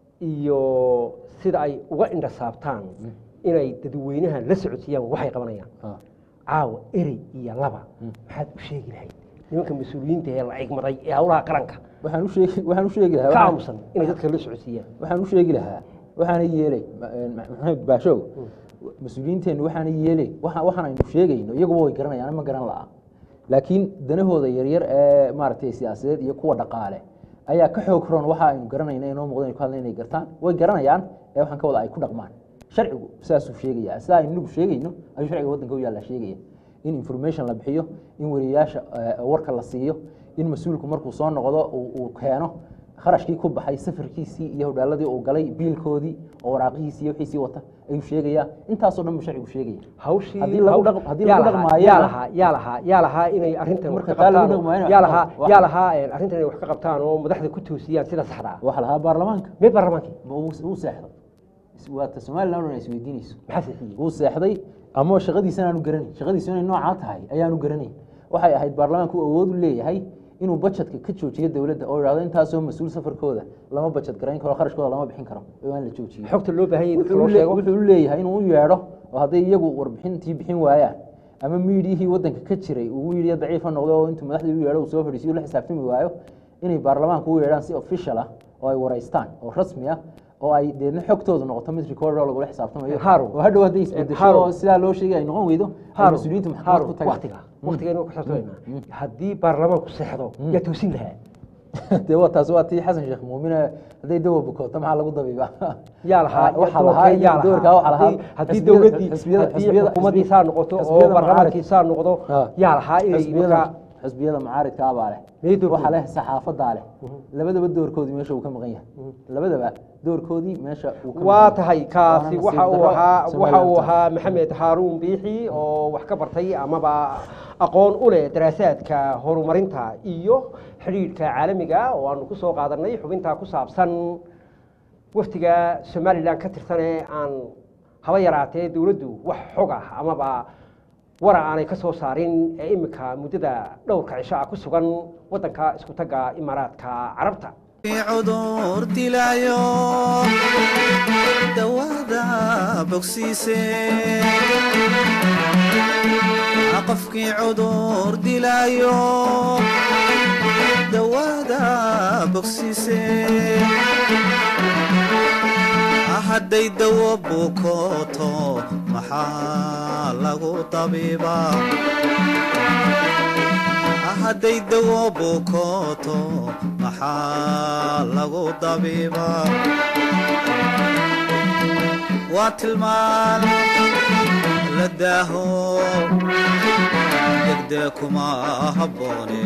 iyo sida ay uga indhasaabtaan inay dadweynaha la socodsiiyaan waxay qabanayaan ah. caawa erey iyo laba maxaad u sheegi lahayd nimanka mas-uuliyiinta ee la igmaday ee howlaha qaranka waxaan u sheegi waxaan u sheegi lahaa ka waxaan- aamusan inay dadka la socodsiiyaan waxaan u sheegi lahaa waxaana yeelay ma- eh, maxamed baashow mas-uuliyiinteennu waxaana yeelay waxa waxaan aynu sheegayno iyaguba way garanayaan ma garan la'a laakiin danahooda yaryar ee maaragtay siyaasadeed iyo kuwa dhaqaale ayaa ka xoog roon waxa aynu garanayna inoo muuqda inay ku hadlayn inay gartaan way garanayaan ee waxaan ka wada ay ku dhaqmaan sharcigu saasuu sheegaya sida aynu inagu sheegayno ayuu sharciga waddanka u yaallaa sheegaya in information la bixiyo in wariyayaasha eh, warka la siiyo in mas-uulku markuu soo noqdo uu uu keeno kharashkii ku baxay safarkiisii iyo hodhaaladii uu galay biilkoodii oo waraaqihiisii iyo wixiisii wata ayuu sheegayaa intaasoo dhan buu sharcigu sheegaya hawshii Haddii lagu haw- dhaq- haddii yaa lagu lahaa- dhaqmaayo- yaa lahaa yaa lahaa yaa lahaa inay arrintan wax Marka ka taa lagu qabtaan oo- dhaqmaayo- yaa lahaa wax- yaa lahaa een, arrintan inay wax ka qabtaan oo madaxda ku toosiyaan sida saxda ah waxa lahaa baarlamaanka mee baarlamaankii ma uu uu seexday Is- waa ta somaliland oo dhan is weydiinayso maxaa sixiyey wuu seexday ama shaqadiisana aanu garanayn shaqadiisu inay noocaa tahay ayaanu garanayn waxay ahayd baarlamaanku uu awood u leeyahay inuu bajetka ka joojiyo dowladda oo idhahdo intaasoo mas-uul safarkooda lama bajet garayn karo kharashkooda lama bixin karo oo aan la joojiyo xogta loo baahan yahay dadka wuxuu loo le- sheego wuxuu u leeyahay inuu u yeedho oo hadday iyagu warbixintii bixin waayaan ama miidiyihii waddanka ka jiray uu miidiya daciifa noqdo oo intuu madaxdii u yeedho uu soo fadhiisiyo la xisaabtami waayo inay baarlamaanku u yeedhaan si official ah oo ay wareystaan oo rasmi ah oo ay deedna xogtoodu noqoto mid record oo lagula xisaabtamayo Harun. oo hadhow hadday isbedesho Harun. oo sidaa loo sheegay ay noqon weydo ay Harun, mas-uuliyiintu maxkamad Harun, ku tagaan waqtiga waqtiga inuu ku saabsanaynaa haddii baarlamaanku seexdo yaa toosin lahaa dee waa taas waa tii xasan sheekh muumine hadday dawa bukooto maxaa lagu dabiiba yaa lahaa waxaa doorkee lahaa yaa doorkaa waxaa lahaa Haddii- haddii xisbiyada- dowladdii xisbiyada- haddii xisbiyada- xukuumaddiisaa noqoto oo xisbiyada baarlamaankiisaa noqdo Ah. yaa lahaa inay xisbiyada markaa xisbiyada mucaaridkaa baa leh Miyay doorkooda? waxaa leh saxaafadaa leh labadaba doorkoodii meesha uu ka maqan yahay labadaba doorkoodii meesha uu ka waa maqan tahay yahay. kaasi Waana waxa nasiib uu darro ahaa waxa Somaliland uu tahay. ahaa maxamed haaruun biixi oo wax ka bartay amaba aqoon u leh daraasaadka horumarinta iyo xidhiidhka caalamiga oo aanu ku soo qaadanay xubintaa ku saabsan wafdiga somalilan ka tirsan ee aan haba yaraatee dowladdu wax xog ah amaba wara aanay ka soo saarin ee iminka muddada dhowrka cisho ah ku sugan waddanka isku tagga imaaraadka carabta cudur dilaayo dawaada bogsiise qofkii cudur dilaayo dawaada bogsiise hadday dawo bukooto maxaa lagu tabiibaa hadday dawo bukooto maxaa lagu dabiibaa waa tilmaan la daaho degdee kuma habboone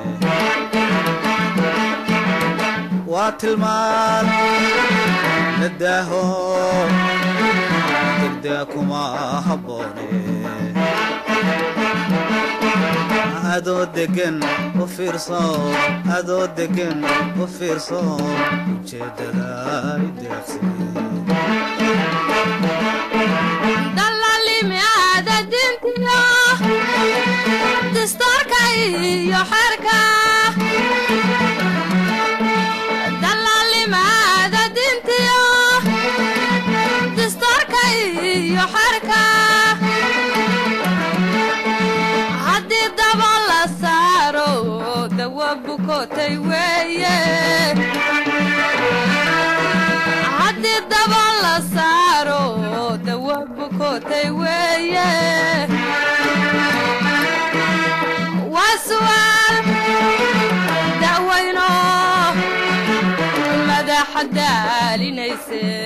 waa tilmaan la daaho degdee kuma habboone adoo degan u fiirso adoo degan u fiirso ujeeddada ideeqsi dalalimi aada dintiyo dastuurka iyo xerka dalalimi aada dintiyo dastuurka iyo xerka haddii daba la saaro dawa bukotay weeye haddii daba la saaro dawa bukotay weeye waa su'aal da'wayno madaxa daalinayse